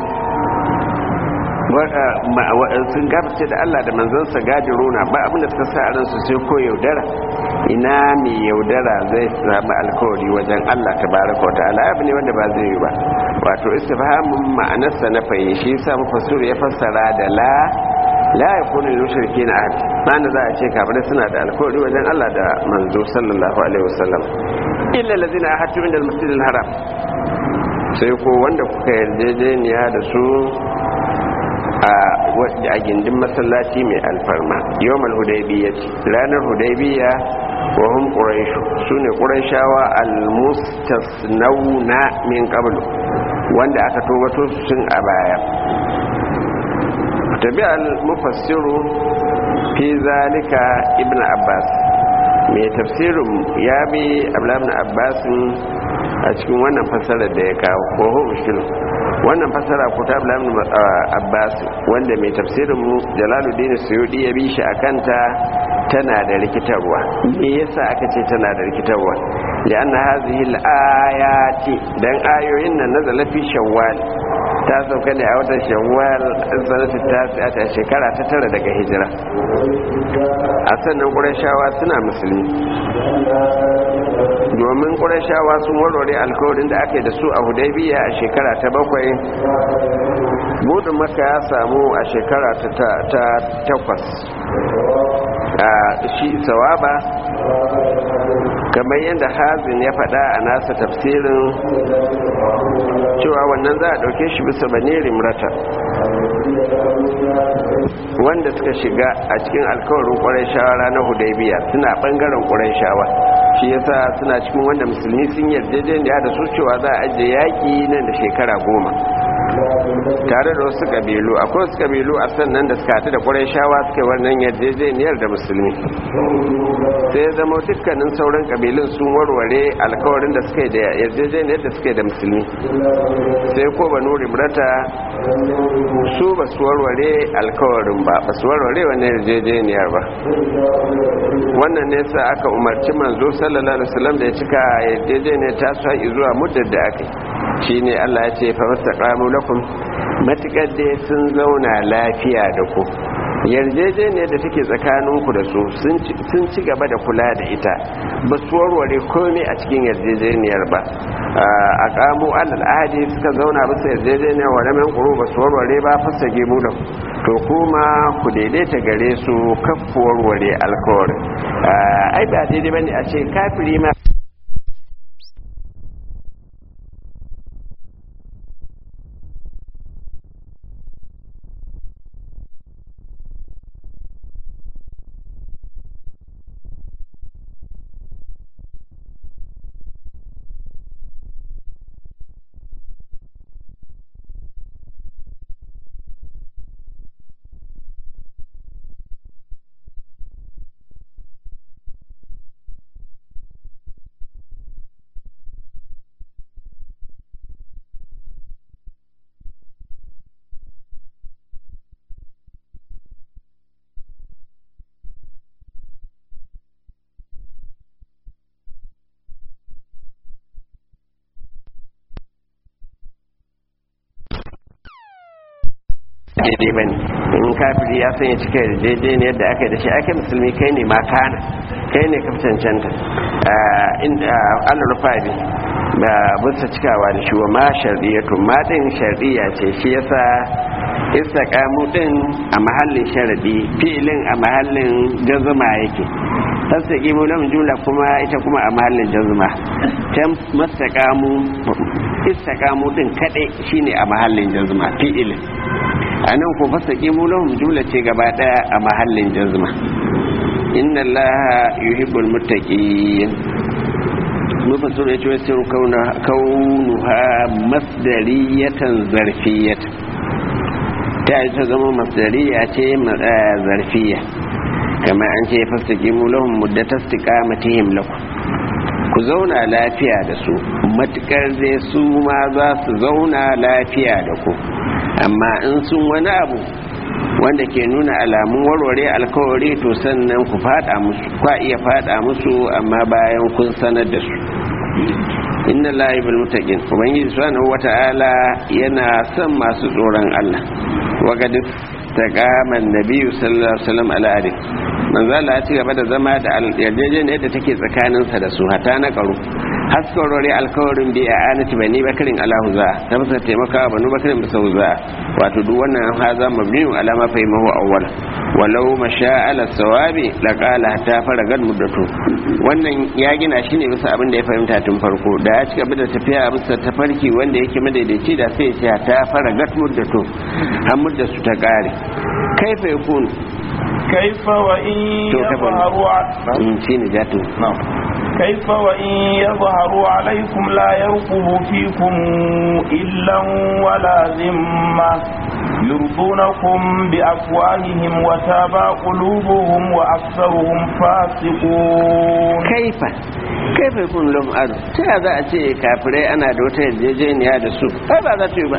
sun kafirce da Allah da manzansa gadiruna ba abin da suka sa a ransu sai ko yaudara ina mai yaudara zai samu alkawari wajen Allah tabaraka wa ta'ala abu ne wanda ba zai yi ba wato istifhamun ma'anarsa na fahimci shi yasa mufassir ya fassara da la la ya kone mushriki na ahad bana za a ce kafirai suna da alkawari wajen Allah da manzo sallallahu alaihi wasallam illa allazina ahadtu inda al-masjidil haram sai ko wanda kuka yarjejeniya da su a gindin masallaci mai alfarma yawmal hudaybiyya ranar hudaybiyya wa hum quraish sune qurayshawa al-mustasnawna min qablu wanda aka tobato su sun a baya tabi al-mufassiru fi zalika ibn abbas mai tafsirin ya bi ablamin abbasin a cikin wannan fasarar da ya kawo ko ho mushkilin wannan fasara ko ta ablamin abbas wanda mai tafsirin mu jalaluddin suyudi ya bi shi a kanta tana da rikitarwa me yasa aka ce tana da rikitarwa lianna hazihi al-ayati dan ayoyin nan nazala fi shawwal ta sauka ne a watan shawwal sanatu ta ta shekara ta tara daga hijira a sannan qurayshawa suna musulmi domin qurayshawa sun warware alkawarin da aka yi da su a hudaybiya a shekara ta bakwai budin maka ya samu a shekara ta takwas a shi sawaba kamar yadda hazin ya faɗa a nasa tafsirin cewa wannan za a ɗauke shi bisa bane rimrata wanda suka shiga a cikin alkawarin ƙwarai shawa ranar hudaybiya suna ɓangaren ƙwarai shawa shi yasa suna cikin wanda musulmi sun yarjejeniya da su cewa za a ajiye yaƙi nan da shekara goma tare da wasu kabilu akwai wasu kabilu a sannan da suka haɗu da ƙwarai shawa suka wannan yarjejeniyar da musulmi sai zama dukkanin sauran kabilun sun warware alkawarin da suka yi da yarjejeniyar da suka yi da musulmi sai ko banu rimrata su ba su warware alkawarin ba ba su warware wannan yarjejeniyar ba wannan ne sa aka umarci manzo sallallahu alaihi wasallam da ya cika yarjejeniyar ta su haƙi zuwa muddar da aka shine Allah ya ce fa mastaqamu lakum matukar dai sun zauna lafiya da ku yarjejeniyar da take tsakaninku da su sun ci gaba da kula da ita ba su warware komai a cikin yarjejeniyar ba a kamo alal ahadi suka zauna bisa yarjejeniyar wa ramen kuro ba su warware ba fasa gemu da to kuma ku daidaita gare su kafu warware alkawarin ai ba daidai bane a ce kafiri ma daidai ba ne in kafiri ya sanya cika daidai ne yadda aka yi da shi ake musulmi kai ne ma kana kai ne kafin cancanta allah rufabi ba bisa cikawa da shi wa ma sharɗiyatu ma ɗin sharɗiya ce shi yasa istaqamu ɗin a mahallin sharaɗi filin a mahallin jazuma yake tastaqimu lahum jumla kuma ita kuma a mahallin jazuma tan mastaqamu istaqamu ɗin kadai shine a mahallin jazuma fi'ilin a nan ko fasa ƙimu lahum jumla ce gaba ɗaya a mahallin jazma inna allaha yuhibbul muttaqin mufassir ya ce wasu kaunuha masdariyatan zarfiyatan ta yi ta zama masdariya ce zarfiya kamar an ce fasa ƙimu lahum muddatar istiqamatihim lakum ku zauna lafiya da su matukar dai su ma za su zauna lafiya da ku amma in sun wani abu wanda ke nuna alamun warware alkawari to sannan ku fada musu kwa iya fada musu amma bayan kun sanar da su inna lahi bil mutaqin ubangiji subhanahu wata'ala yana son masu tsoron Allah wa gad taqama an-nabi sallallahu alaihi wasallam ala adin manzo Allah ya ci gaba da zama da yarjejeniyar da take tsakaninsa da su hata na karu haskarori alkawarin bi a anati bani bakarin alahu za ta fasa taimaka wa banu bakarin bisa za wato duk wannan haza mabniyu alama fahimahu awwal walau masha ala sawabi laqala ta faragat muddatu wannan ya gina shi ne bisa abin da ya fahimta tun farko da ya ci gaba da tafiya bisa tafarki wanda yake madaidaici da sai ya ce ta faragat muddatu har muddatu ta kare kaifa yakun كيف وإن to kafa يظهروا ع- shi ne jatu نعم كيف وإن يظهروا عليكم لا يرقبوا فيكم إلا ولا ذمة يرضونكم بأفواههم وتابى قلوبهم وأكثرهم فاسقون كيف كيف يكون لهم أرض تهذا أتي كافري أنا دوتا يجيني هذا السوء أبا ذا تيوبا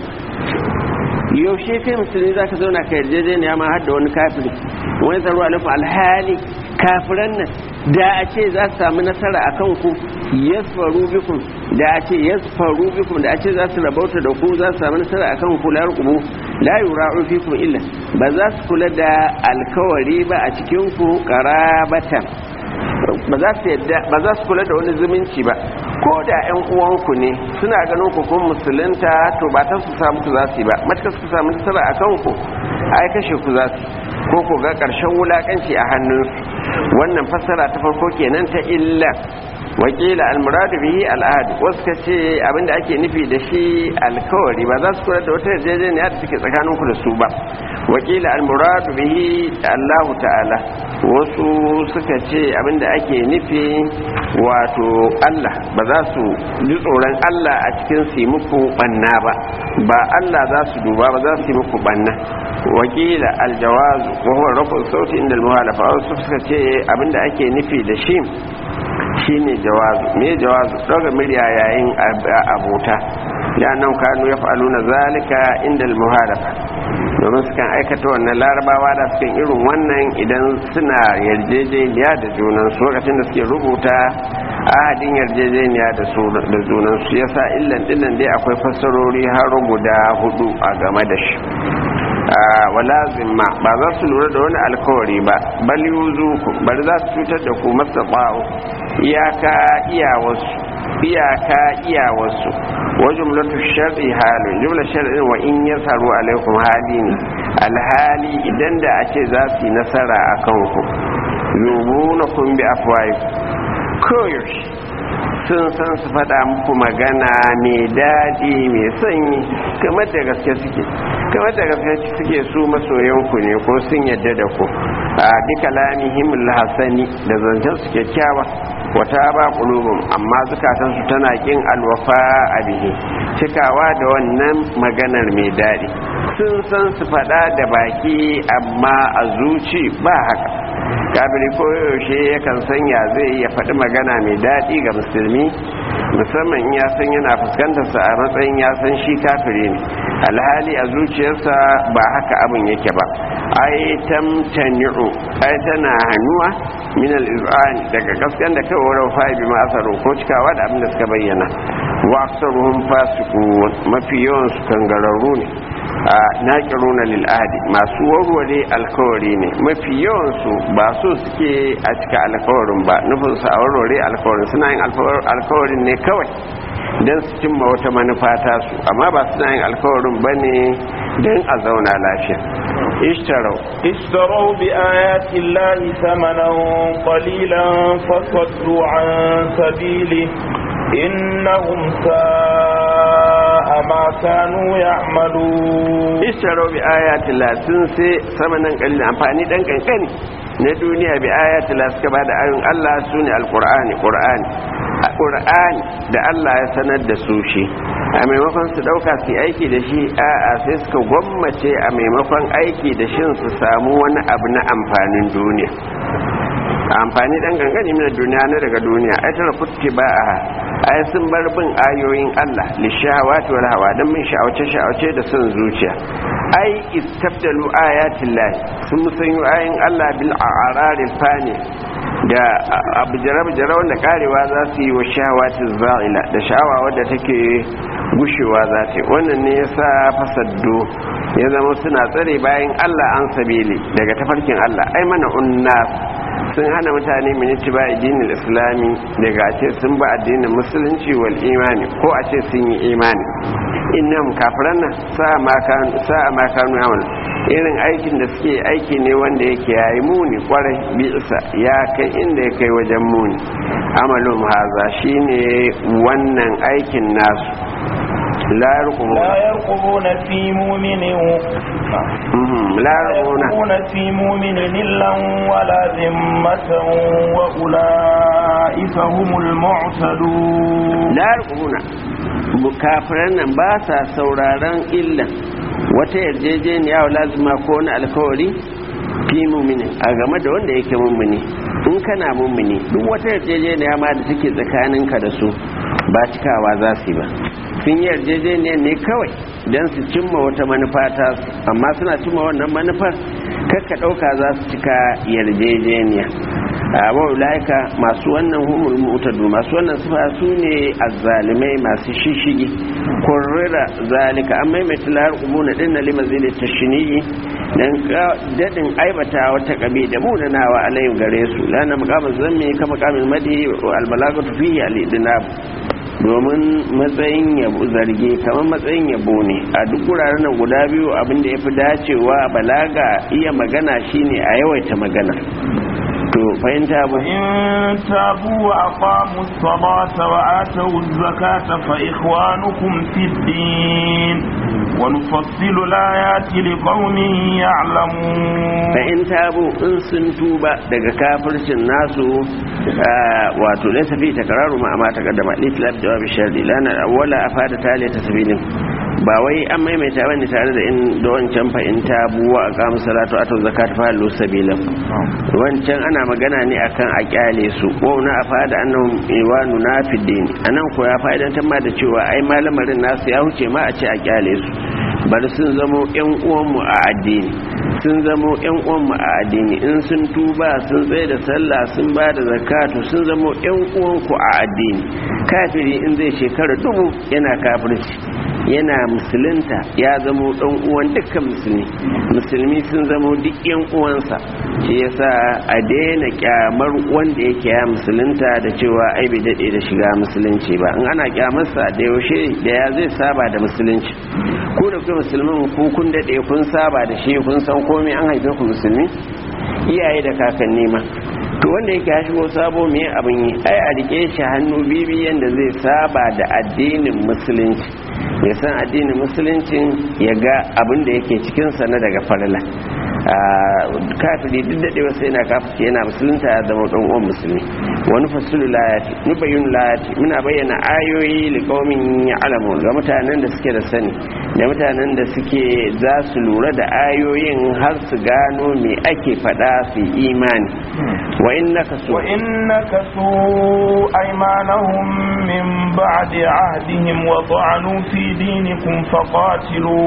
yaushe kai musulmi za ka zauna ka yarjejeniya ma har da wani kafiri wani tsaro alaikum alhali kafiran nan da a ce za su samu nasara a kan ku yasfaru bikum da a ce yasfaru bikum da a ce za su rabauta da ku za su samu nasara a kan ku la yarqubu la yura'u fikum illa ba za su kula da alkawari ba a cikin ku qarabatan ba za su yadda ba za su kula da wani zumunci ba ko da ƴan uwanku ne suna ganin ku kun musulunta to ba ta su samu ku za su yi ba matka su samu nasara a kanku ai kashe ku za su ko ku ga ƙarshen wulakanci a hannunsu wannan fassara ta farko kenan ta illa wakila almuradu bihi al'ahad wasu ka ce abinda ake nufi da shi alkawari ba za su kula da wata yarjejeniya da take tsakanin ku da su ba wakila almuradu bihi allahu ta'ala wasu suka ce abinda ake nufi wato allah ba za su ji tsoron allah a cikin su yi muku banna ba ba allah za su duba ba za su yi muku banna wakila aljawazu wa huwa rafu sauti inda almuhalafa wasu suka ce abinda ake nufi da shi shine jawazu me jawazu daga murya yayin abota ya nan kanu ya fa'alu na zalika inda al-muharafa domin su kan aikata wannan larabawa da sukan irin wannan idan suna yarjejeniya da junan su lokacin da suke rubuta ahadin yarjejeniya da junan su yasa illan dillan dai akwai fassarori har guda hudu a game da shi wala zimma ba za su lura da wani alkawari ba bal yuzu ku bari za su cutar da ku masa ba'u iyaka iyawarsu iyaka iyawarsu wa jumlatu shar'i halu jumla shar'in wa in yasaru alaikum hali ne alhali idan da a ce za su yi nasara a kanku yubunakum bi afwahi koyaushe sun san su faɗa muku magana mai daɗi mai sanyi kamar da gaske suke kamar da gaske suke su masoyanku ne ko sun yadda da ku a duka lamihim hasani da zancen su kyakkyawa wata ba kulubun amma zukatan su tana kin alwafa a bihi cikawa da wannan maganar mai daɗi sun san su faɗa da baki amma a zuci ba haka kafiri ko yaushe yakan sanya zai iya faɗi magana mai daɗi ga musulmi musamman in ya san yana fuskantar sa a matsayin ya san shi kafiri ne alhali a zuciyarsa ba haka abin yake ba ai tamtani'u ai tana hannuwa min al-iz'an daga gaskan da kai wurin fa'i ma asaru ko cikawa da abin da suka bayyana wa aksaruhum fasiqun mafi yawan su kangararru ne a naƙiruna lil'adi masu warware alkawari ne mafi yawansu ba so suke a cika alkawarin ba nufinsu a warware alkawarin suna yin alkawarin ne kawai don su cimma wata manufa ta su amma ba suna yin alkawarin ba ne don a zauna lafiya ishtarau اشتروا بآيات الله ثمنا قليلا فصدوا عن سبيله إنهم ساء ما كانوا يعملون ishtaro bi ayatin la sun sai samanan kalil amfani dan kankani na duniya bi ayatin la suka bada ayoyin Allah sune alqur'ani qur'ani qur'ani da Allah ya sanar da su shi a maimakon su dauka su aiki da shi a'a sai suka gwammace a maimakon aiki da shin su samu wani abu na amfanin duniya amfani dan gangani mina duniya na daga duniya ai tara kutti ba a ai sun bar bin ayoyin Allah lishawati wal hawa dan min sha'awace sha'awace da son zuciya ai istabdalu ayatin lahi sun musanyu ayoyin Allah bil a'raril fani da abu jarab jarab wanda karewa za su yi wa shahawatin za'ila da sha'awa wadda take gushewa za ta yi wannan ne yasa fasaddo ya zama suna tsare bayan Allah an sabili daga tafarkin Allah ai mana unnas sun hana mutane miniti ba addinin islami daga ce sun ba addinin musulunci wal imani ko a ce sun yi imani innahum kafiran nan sa'a ma kanu yamal irin aikin da suke aiki ne wanda yake yayi muni kwarai bi isa ya kai inda ya kai wajen muni amalum haza shine wannan aikin nasu la yarqubuna لا يرقبون في مؤمن Mhm, la لا yarqubuna يرقبون في مؤمن إلا ولا ذمة وأولئك هم المعتدون la yarqubuna kafiran nan ba sa sauraron illa wata yarjejeniya wa lazima ko wani alkawari fi mumini a game da wanda yake mummuni in kana mummuni duk wata yarjejeniya ma da take tsakaninka da su ba cikawa za su yi ba sun yi yarjejeniyar ne kawai don su cimma wata manufa ta su amma suna cimma wannan manufar kakka ɗauka za su cika yarjejeniya a laika masu wannan humul mutadu masu wannan sifa su ne azzalimai masu shishigi kurrira zalika an maimaita lar ubuna din na lima zai tashniyi dan dadin aibata wata kabi da munanawa alayhi gare su lana maqamin zammi ka maqamin madi al balagatu fihi al idnab domin matsayin yabo zarge kamar matsayin yabo ne a duk wuraren nan guda biyu abin da ya fi dacewa balaga iya magana shine a yawaita magana to fahimta ba إن تابوا وأقاموا الصلاة وآتوا الزكاة فإخوانكم في الدين ونفصل الآيات لقوم يعلمون fa'in tabu in sun tuba daga kafircin nasu wato laysa fi takraru ma ma taqaddama litlab jawab sharri lana awwala afada tali tasbilin ba wai an maimaita bane tare da in da wancan fa'in tabu wa aqamu salatu atu zakat fa lu sabilan wancan ana magana ne akan a kyale su ko na afada annahum iwanu nafidin anan ko ya fa'idantar ma da cewa ai malamarin nasu ya huce ma a ce a kyale su bari sun zamo yan uwanmu a addini sun zamo yan uwanmu a addini in sun tuba sun tsaye da sallah sun ba da zakatu sun zamo yan uwanku a addini kafiri in zai shekara dubu yana kafirci yana musulunta ya zamo dan uwan dukkan musulmi musulmi sun zamo duk yan uwansa shi yasa a daina kyamar wanda yake ya musulunta da cewa ai bai dade da shiga musulunci ba in ana kyamarsa da yaushe da ya zai saba da musulunci ko da kuma musulmin ku kun dade kun saba da shi kun san komai an haife ku musulmi iyaye da kakanni ma to wanda yake ya shigo sabo me abin yi ai a rike shi hannu bibi yanda zai saba da addinin musulunci ya san addinin musuluncin ya ga abin da yake cikinsa na daga farila kafiri duk daɗewa sai na kafirci yana musulunta ya zama ɗan uwan musulmi wani fasulu layati nu bayyana layati muna bayyana ayoyi liqaumin ya'lamu ga mutanen da suke da sani da mutanen da suke za su lura da ayoyin har su gano me ake faɗa su yi imani wa innaka su وإن نكثوا أيمانهم من بعد عهدهم وطعنوا في دينكم فقاتلوا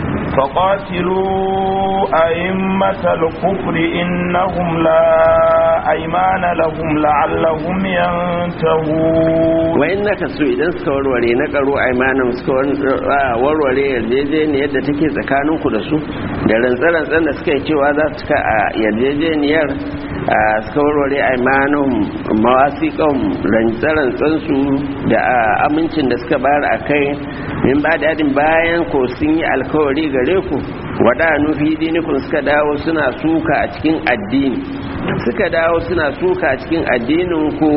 فقاتلوا أئمة الكفر إنهم لا أيمان لهم لعلهم ينتهون wa innaka su idan suka warware na karo aimanin suka warware yarjejeniyar da take tsakaninku da su da rantsarantsan da suka yi cewa za su ka a yarjejeniyar suka warware aimanin mawasiƙan rantsarantsansu da amincin da suka bayar a kai min ba dadin bayan ko sun yi alkawari gare ku wada nufi dinikun suka dawo suna suka a cikin addini suka dawo suna suka a cikin addinin ku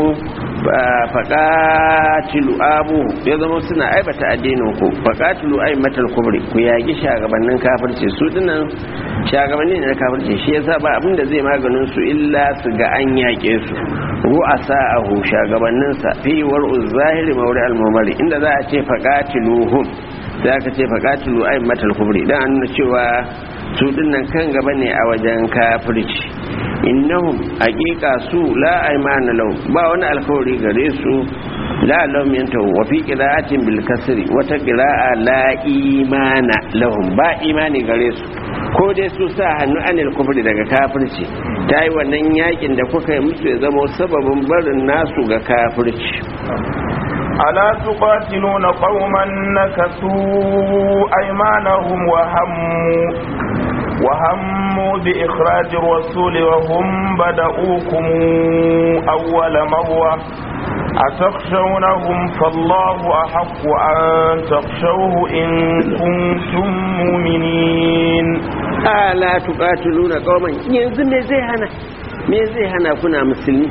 faƙatilu abu ya zama suna aibata addinin ku faƙatilu ai matal kubri ku yaƙi shagabannin kafirci su dinan shagabanni ne na kafirci shi yasa ba abin da zai maganin su illa su ga an yaƙe su ru'asa ahu shagabannin sa fi war'u zahiri mawri al-mumari inda za a ce faƙatiluhum za ka ce faƙatilu ai matal kubri dan an nuna cewa su dinnan kan gaba ne a wajen kafirci innahum haqiqa su la aymana lahum ba wani alkawari gare su la lahum yantahu wa fi qira'atin bil kasri wata qira'a la imana lahum ba imani gare su ko dai su sa hannu anil kufri daga kafirci ta yi wannan yakin da kuka yi musu ya zama sababin barin nasu ga kafirci ألا تقاتلون قوما نكثوا أيمانهم وهموا وهموا بإخراج الرسول وهم بدؤوكم أول مرة أتخشونهم فالله أحق أن تخشوه إن كنتم مؤمنين ألا تقاتلون قوما ينزل me zai hana me zai hana kuna musulmi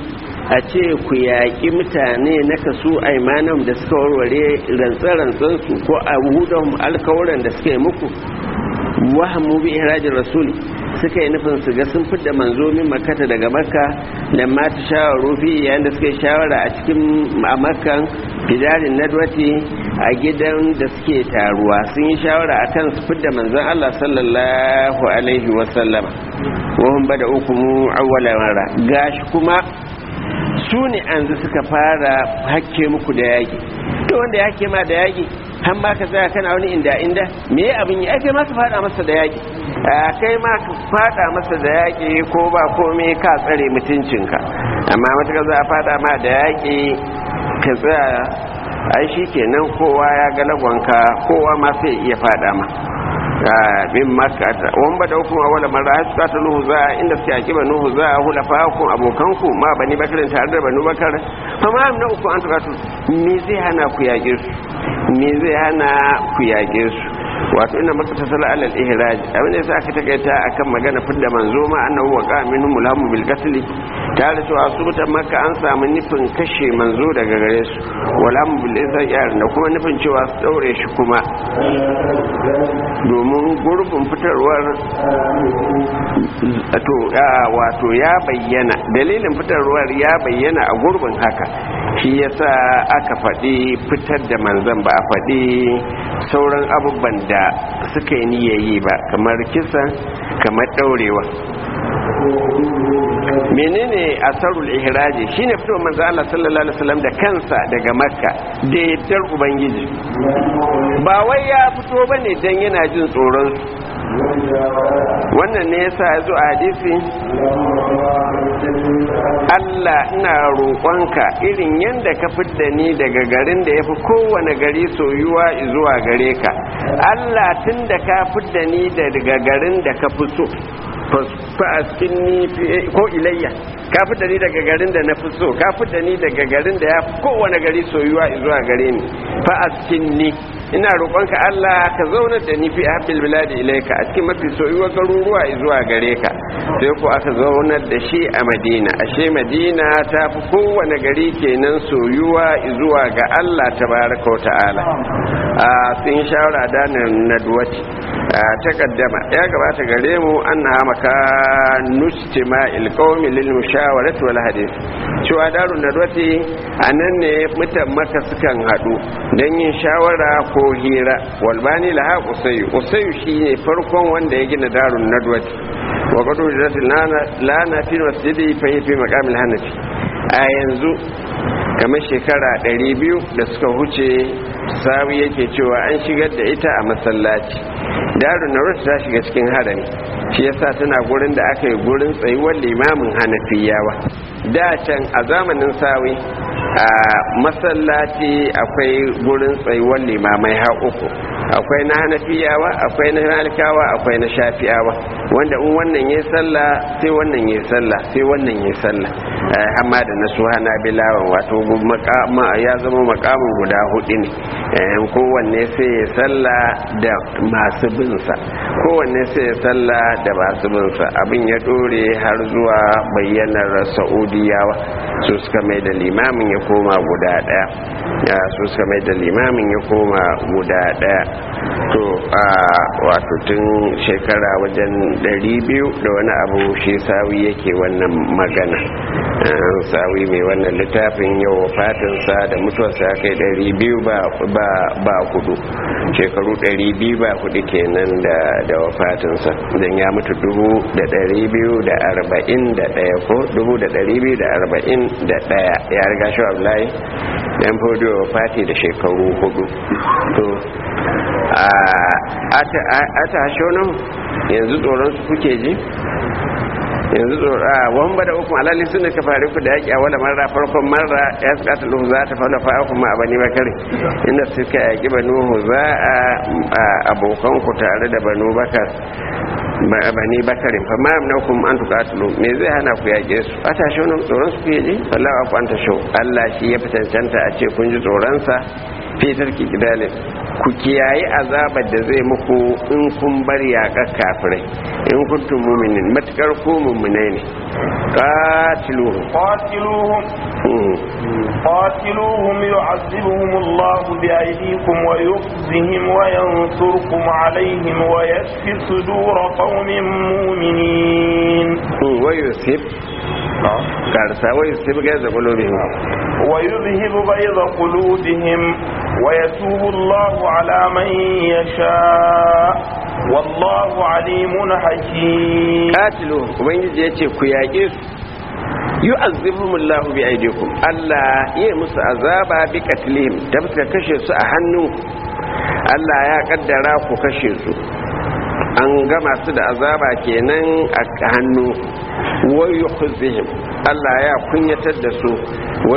a ce ku yaƙi mutane na kasu aimanan da suka warware rantsa-rantsansu ko a hudun alkawuran da suka yi muku wahamu bi ihrajin rasuli suka yi nufin su ga sun fidda manzo min makata daga makka da ma ta shawaru fi yayin da suka yi shawara a cikin a makkan fidarin nadwati a gidan da suke taruwa sun yi shawara a kan su fidda manzon Allah sallallahu alaihi wasallama wahun bada ukumu awwala mara gashi kuma su ne an suka fara hakke muku da yaki to wanda ya hake ma da yaki har ma ka tsaya kana wani inda inda me abin yi ake ma ka fada masa da yaki kai ma ka fada masa da yaki ko ba komai ka tsare mutuncinka amma matuƙa za a fada ma da yaki ka tsaya ai shi kenan kowa ya ga lagonka kowa ma sai iya fada ma min makata wan ba da hukuma wala mara har suka nuhu za inda suke aki ba nuhu za hula fa ku abokan ku ma bani bakarin tare da banu bakar fa ma na uku an tukatu me zai hana ku yage su me zai hana ku yage su wato ina maka tasala alal ihraj abin da yasa aka takaita akan magana fidda manzo ma annahu wa qamin mulhamu bil qatl tare cewa su mutan makka an samu nufin kashe manzo daga gare su wala mu bil izar da kuma nufin cewa su daure shi kuma domin gurbin fitarwar to wato ya bayyana dalilin fitarwar ya bayyana a gurbin haka shi yasa aka faɗi fitar da manzan ba a faɗi sauran abubuwan da suka yi niyayi ba kamar kisa kamar ɗaurewa menene asarul ihraji shine fito manzo Allah sallallahu alaihi wasallam da kansa daga makka da yaddar ubangiji ba wai ya fito bane dan yana jin tsoron wannan ne yasa ya zo a hadisi Allah ina roƙonka irin yadda ka fidda ni daga garin da ya fi kowane gari soyuwa zuwa gare ka Allah tun da ka fidda ni daga garin da ka fi so fa'askin ni ko ilayya ka fidda ni daga garin da na fi so ka fidda ni daga garin da ya fi kowane gari soyuwa zuwa gare ni fa'askin ni ina roƙonka Allah ka zauna da ni fi habil biladi ilaika a cikin mafi soyuwa garuruwa zuwa gare ka sai ko aka zaunar da shi a Madina ashe Madina ta fi kowane gari kenan soyuwa zuwa ga Allah tabaraka ta'ala a sun shawara da nadwaci ta kaddama ya gabata gare mu anna maka nustima ilqawmi lil mushawarati wal hadith cewa darun nadwati anan ne mutan maka sukan hadu dan yin shawara ko hira walbani laha usayu usayu shine farkon wanda ya gina darun nadwati wa qadu rasul lana fi masjidi fa fi maqamil hanafi a yanzu kamar shekara 200 da suka huce sawi yake cewa an shigar da ita a masallaci darun nadwati ta shiga cikin harami shi yasa tana gurin da aka yi gurin tsayuwar limamin hanafiyawa da can a zamanin sawi a masallaci akwai gurin tsayuwar limamai ha uku akwai na hanafiyawa akwai na malikawa akwai na shafi'awa wanda in wannan ya sallah sai wannan ya sallah sai wannan ya sallah amma da na su hana bilawan wato ya zama makamin guda hudu ne kowanne sai ya sallah da masu binsa kowanne sai ya sallah da masu binsa abin ya dore har zuwa bayyanar sa'udiyawa su suka mai da limamin ya koma guda daya su suka mai da limamin ya koma guda daya to a wato tun shekara wajen 200 da wani abu shi sawi yake wannan magana sawi mai wannan littafin yau fatinsa da mutuwarsa ya kai 200 ba kudu shekaru 200 ba kudu kenan da wafatinsa don ya mutu dubu da 241 ko dubu da 241 ya riga shi abdullahi yan fodiyo fati da shekaru hudu to a ta shonan yanzu tsoron su kuke ji yanzu tsoro a wani bada uku alalli sun da ka fari ku da yaƙi a wala marra farkon marra ya su ƙasa luhu za ta fara fa'a kuma a bani bakari inda suka yaƙi banu za a abokan ku tare da banu bakar bani bakarin fa ma na kuma an tuƙatulu me zai hana ku yaƙe su a tashi wani tsoron su kuke ji wallahi ku an tasho Allah shi ya fi cancanta a ce kun ji tsoronsa fitar kidalin ku kiyaye azabar da zai muku in kun bar yaƙar kafirai in kuntum mu'minin matukar ku mu'minai ne qatiluhum قاتلوهم Mm. قاتلوهم يعذبهم الله بأيديكم ويخزهم وينصركم عليهم ويشفي صدور قوم مؤمنين Mm. wa yusib karsa wa yusib gaza qulubihim ويذهب غيظ قلوبهم ويتوب الله على من يشاء والله عليم حكيم qatiluhum ubangiji yace ku yaƙe su yu'azzibuhumullahu bi aydikum Allah ya musu azaba bi qatlihim da suka kashe su a hannun Allah ya kaddara ku kashe su an gama su da azaba kenan a hannu wa yukhzihim Allah ya kunyatar da su wa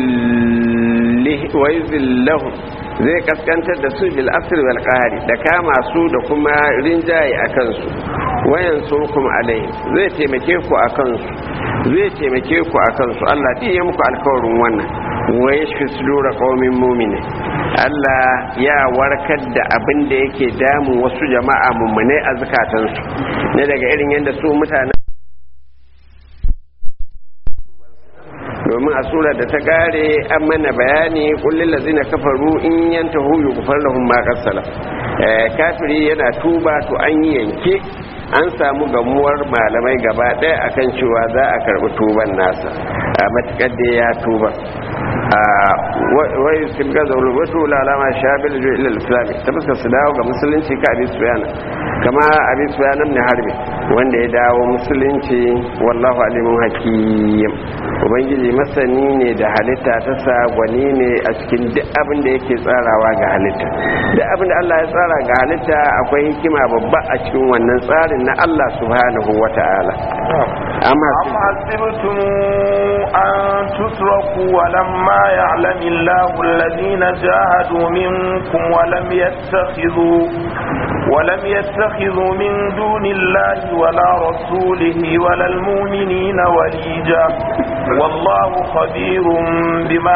yuzillahum zai kaskantar da su bil asr wal qahri da kama su da kuma rinjaye akan su wayan surkum alai zai taimake ku akan su zai taimake ku akan su Allah ɗin ya muku alkawarin wannan wa yashfi sudura qaumin mu'mini Allah ya warkar da abin da yake damun wasu jama'a mummunai a zukatansu ne daga irin yadda su mutanen domin a sura da ta kare an mana bayani kullum lazina kafaru in yantahu yughfar lahum ma qasala kafiri yana tuba to an yi yanke an samu gamuwar malamai gaba ɗaya akan cewa za a karɓi tuban nasa a matukar da ya tuba wai su ga zaune wasu lalama shabil jo ilal islami ta fuskar su dawo ga musulunci ka abin suyana kama abin suyana ne harbi wanda ya dawo musulunci wallahu alimun hakim ubangiji masani ne da halitta ta sa gwani ne a cikin duk abin da yake tsarawa ga halitta duk abin da Allah ya tsara ga halitta akwai hikima babba a cikin wannan tsarin na Allah subhanahu wata'ala amma أم حسبتم أن تتركوا ولما يعلم الله الذين جاهدوا منكم ولم يتخذوا ولم يتخذوا من دون الله ولا رسوله ولا المؤمنين وليجا والله خبير بما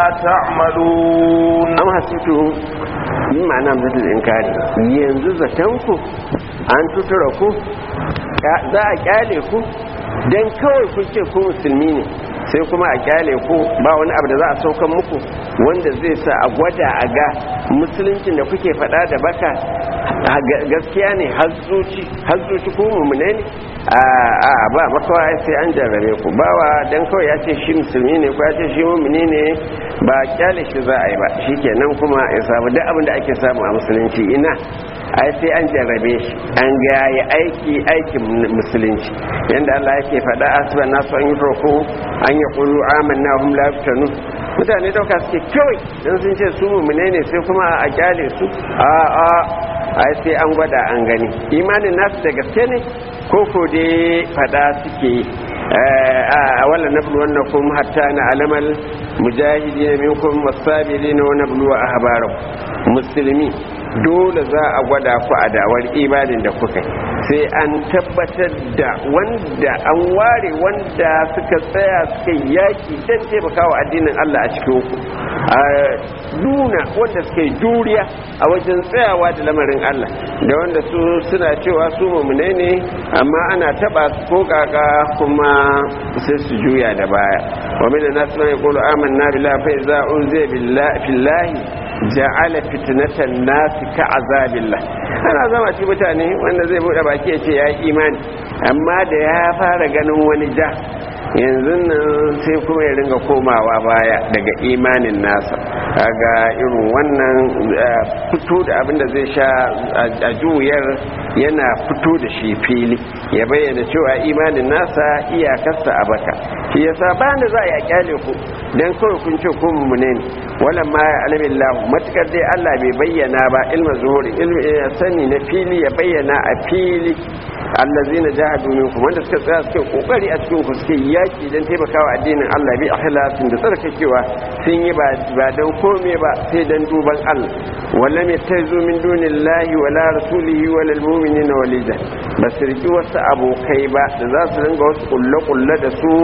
تعملون am hasitu yin ma'ana mutul inkari yanzu zatanku an tutura ku za a kyale ku don kawai kun ce ku musulmi ne sai kuma a kyale ku ba wani abu da za a saukan muku wanda zai sa a gwada a ga musuluncin da kuke faɗa da baka gaskiya ne har zuci ku mummune ne a ba makawa sai an jarrabe ku bawa don kawai ya ce shi musulmi ne ko ya ce shi mummune ne ba kyale shi za a yi ba shi kenan kuma ya samu duk abin da ake samu a musulunci ina ai sai an jarrabe shi an ga ya aiki aikin musulunci yanda Allah yake faɗa asban nasu an yi roko an yi qulu amanna hum la yaftanu mutane dauka suke kawai dan sun ce su mu'mine ne sai kuma a kyale su a a ai sai an gwada an gani imanin nasu da gaske ne ko ko dai faɗa suke yi a wala nablu wannakum hatta na alamal mujahidin minkum wasabirin wa nablu ahbarakum musulmi dole za a gwada ku a dawar imanin da kuka sai an tabbatar da wanda an ware wanda suka tsaya suka yaki don taimakawa addinin Allah a cikin ku a nuna wanda suka yi juriya a wajen tsayawa da lamarin Allah da wanda su suna cewa su mummune ne amma ana taba su ko kaka kuma sai su juya da baya wa min nasu man yaqulu amanna billahi fa iza unzila billahi fillahi ja'ala fitnatan nasi ka azabillah ana zama ci mutane wanda zai bude baki ya ce ya yi imani amma da ya fara ganin wani ja yanzu nan sai kuma ya ringa komawa baya daga imanin nasa kaga irin wannan fito da abin da zai sha a juyar yana fito da shi fili ya bayyana cewa imanin nasa iyakarsa a baka shi yasa bayan da za a yi a kyale ku dan kawai kun ce ku mummune ne walan ma ya alamin lahu matukar dai Allah bai bayyana ba ilma zuhuri ilmi sani na fili ya bayyana a fili allazina jahadu minkum wanda suka tsaya suke kokari a cikin ku suke yaki dan taimakawa addinin Allah bi ikhlasin da tsarkakewa sun yi ba dan kome ba sai dan duban Allah wala mai taizu min dunillahi wala rasulihi wala almu'minina walija ba su riki wasu abokai ba da za su ringa wasu kulle kulle da su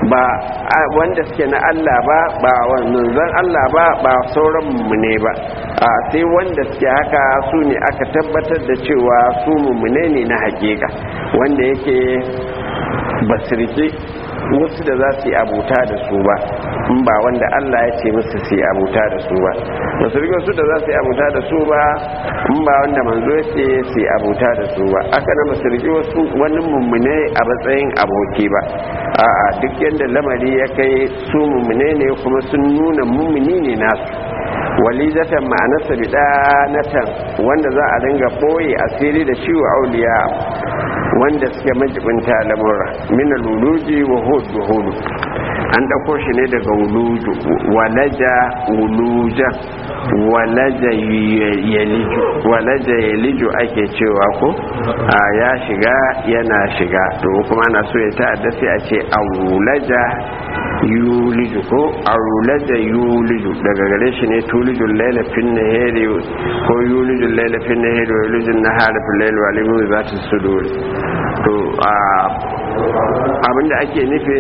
ba wanda suke na Allah ba ba manzon Allah ba ba sauran mummune ba a sai wanda suke haka su ne aka tabbatar da cewa su mummune ne na hakika wanda yake basirke wasu da za su yi abuta da su ba in ba wanda Allah ya ce musu su yi abuta da su ba ba su rike wasu da za su yi abuta da su ba in ba wanda manzo ya ce su yi abuta da su ba aka na ba su rike wasu wani mummune a matsayin aboki ba a'a duk yadda lamari ya kai su mummune ne kuma sun nuna mummuni ne nasu walidatan ma'anarsa bidanatan wanda za a dinga boye asiri da ciwo auliya wanda suke majibinta lamura mina luluji wa hudu hudu an ɗauko shi ne daga wuluju walaja wuluja walaja yaliju walaja yaliju ake cewa ko a ya shiga yana shiga to kuma na so ya ta'adda sai a ce aulaja yuliju ko aulaja yuliju daga gare shi ne tulijun laila fin nahari ko yulijun laila fin nahari wa yulijun nahari fil laili wa alimu za ta sudur to abinda ake nufi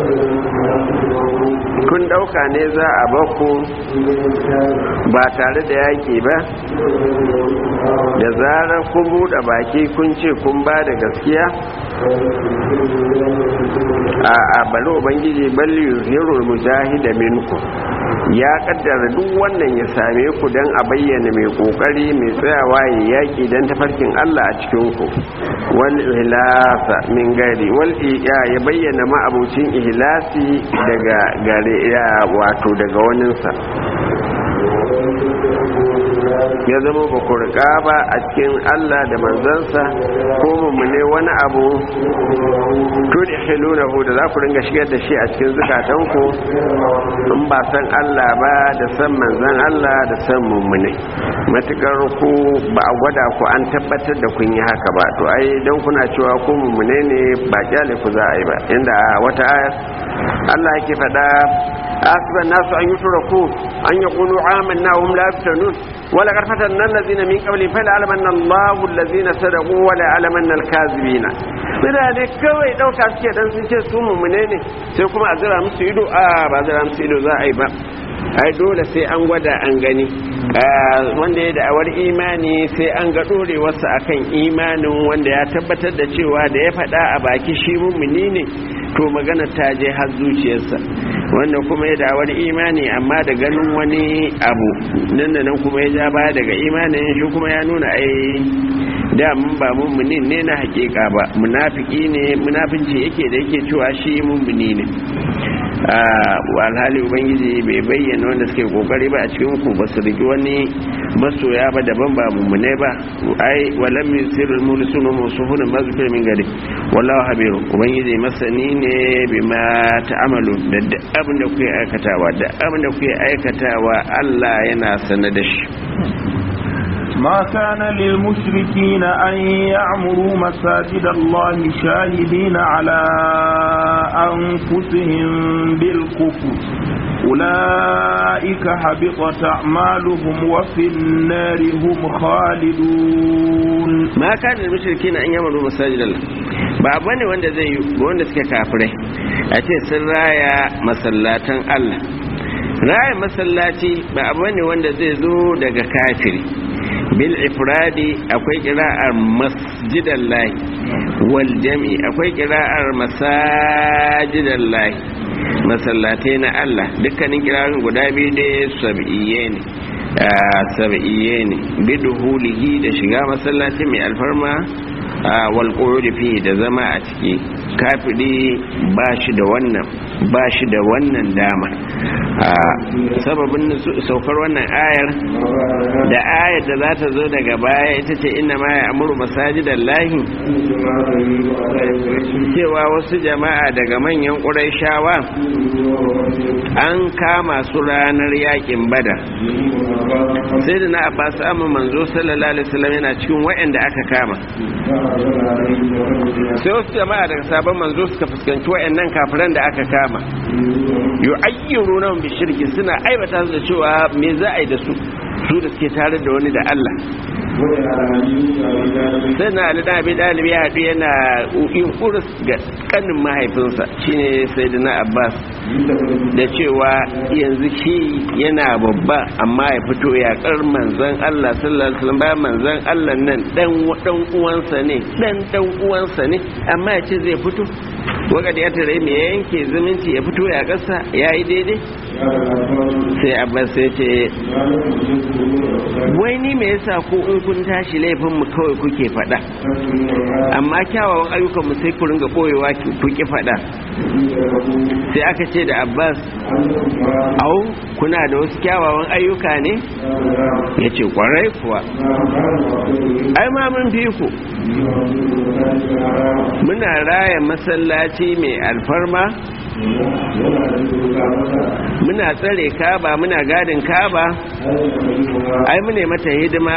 kun dauka ne za a baku ba tare da yaki ba da zarar kun buɗe baki kun ce kun ba da gaskiya a bari ubangiji balli yuzhirul mujahida minku ya kaddara duk wannan ya same ku don a bayyana mai kokari mai tsayawa ya yaki don tafarkin Allah a cikin ku wal ihlasa min gari wal ya bayyana ma'abucin ihlasi daga gare ya wato daga waninsa ya zama ba ku riƙa ba a cikin Allah da manzansa ko mummune wani abu tudi hilunahu da za ku ringa shigar da shi a cikin zukatanku in ba san Allah ba da san manzan Allah da san mummune matukar ku ba a gwada ku an tabbatar da kun yi haka ba to ai don kuna cewa ku mummune ne ba kyale ku za a yi ba inda wata ayar Allah yake faɗa أحسب الناس أن يتركوا أن يقولوا آمنا وهم لا يفتنون ولقد فتنا الذين من قبلهم فليعلمن الله الذين صدقوا وليعلمن الكاذبين mutane kawai ɗauka suke dan sun ce su mummune ne sai kuma a zira musu ido a ba zira musu ido za a yi ba ai dole sai an gwada an gani wanda ya da'awar imani sai an ga ɗorewarsa akan imanin wanda ya tabbatar da cewa da ya faɗa a baki shi mummuni ne to magana ta je har zuciyarsa wanda kuma ya da'awar imani amma da ganin wani abu nan da nan kuma ya ja baya daga imanin shi kuma ya nuna ai da mun ba mummuni ne na hakika ba munafiki ne munafinci yake da yake cewa shi mummuni ne alhali ubangiji bai bayyana wanda suke kokari ba a cikin ku ba su rigi wani masoya ba daban ba mummune ba ai walam yusirul mulisunu musuhuna mazkur min gari wallahu habiru ubangiji masani ne bima ta'amalu da duk abin da kuke aikatawa da abin da kuke aikatawa Allah yana sanar da shi ما كان للمشركين أن يعمروا مساجد الله شاهدين على أنفسهم بالكفر أولئك حبطت أعمالهم وفي النار هم خالدون ما كان للمشركين أن يعمروا مساجد الله ba bane wanda zai yi wanda suke kafirai a ce sun raya masallatan Allah raya masallaci ba abu ne wanda zai zo daga kafiri bil ifradi akwai kira'ar masjidan lahi wal jam'i akwai kira'ar masajidan lahi masallatai na Allah dukkanin kirarin guda biyu da sab'iyye ne sab'iyye ne biduhulihi da shiga masallaci mai alfarma wal fi da zama a ciki kafiri ba shi da wannan ba shi da wannan dama sababin saukar wannan ayar da ayar da za ta zo daga baya ita ce inna ma ya amuru masajidan lahi cewa wasu jama'a daga manyan ƙuraishawa an kama su ranar yakin bada sai da na abbas amma manzo sallallahu alaihi wasallam yana cikin waɗanda aka kama sai wasu jama'a daga sabon manzo suka fuskanci waɗannan kafiran da aka kama yu'ayyiru nan bi shirki suna aibata su da cewa me za a yi da su su da suke tare da wani da Allah sai na ali da abi dalibi ya haɗu yana yin urus ga kanin mahaifinsa shine sayyidina abbas da cewa yanzu shi yana babba amma ya fito yakar manzon Allah sallallahu alaihi wasallam bayan manzon Allah nan dan dan uwansa ne dan dan uwansa ne amma ya ce zai fito wakati ya tare me yanke zumunci ya fito ya kasa yayi daidai sai abbas sai ce wai ni me yasa ko in kun tashi laifin mu kawai kuke faɗa amma kyawawan ayyukan mu sai ku ringa boyewa ku ki faɗa sai aka ce da abbas au kuna da wasu kyawawan ayyuka ne ya ce kwarai kuwa ai ma mun fi ku muna raya masallaci mai alfarma muna tsare kaba muna gadin kaba ai mune mata hidima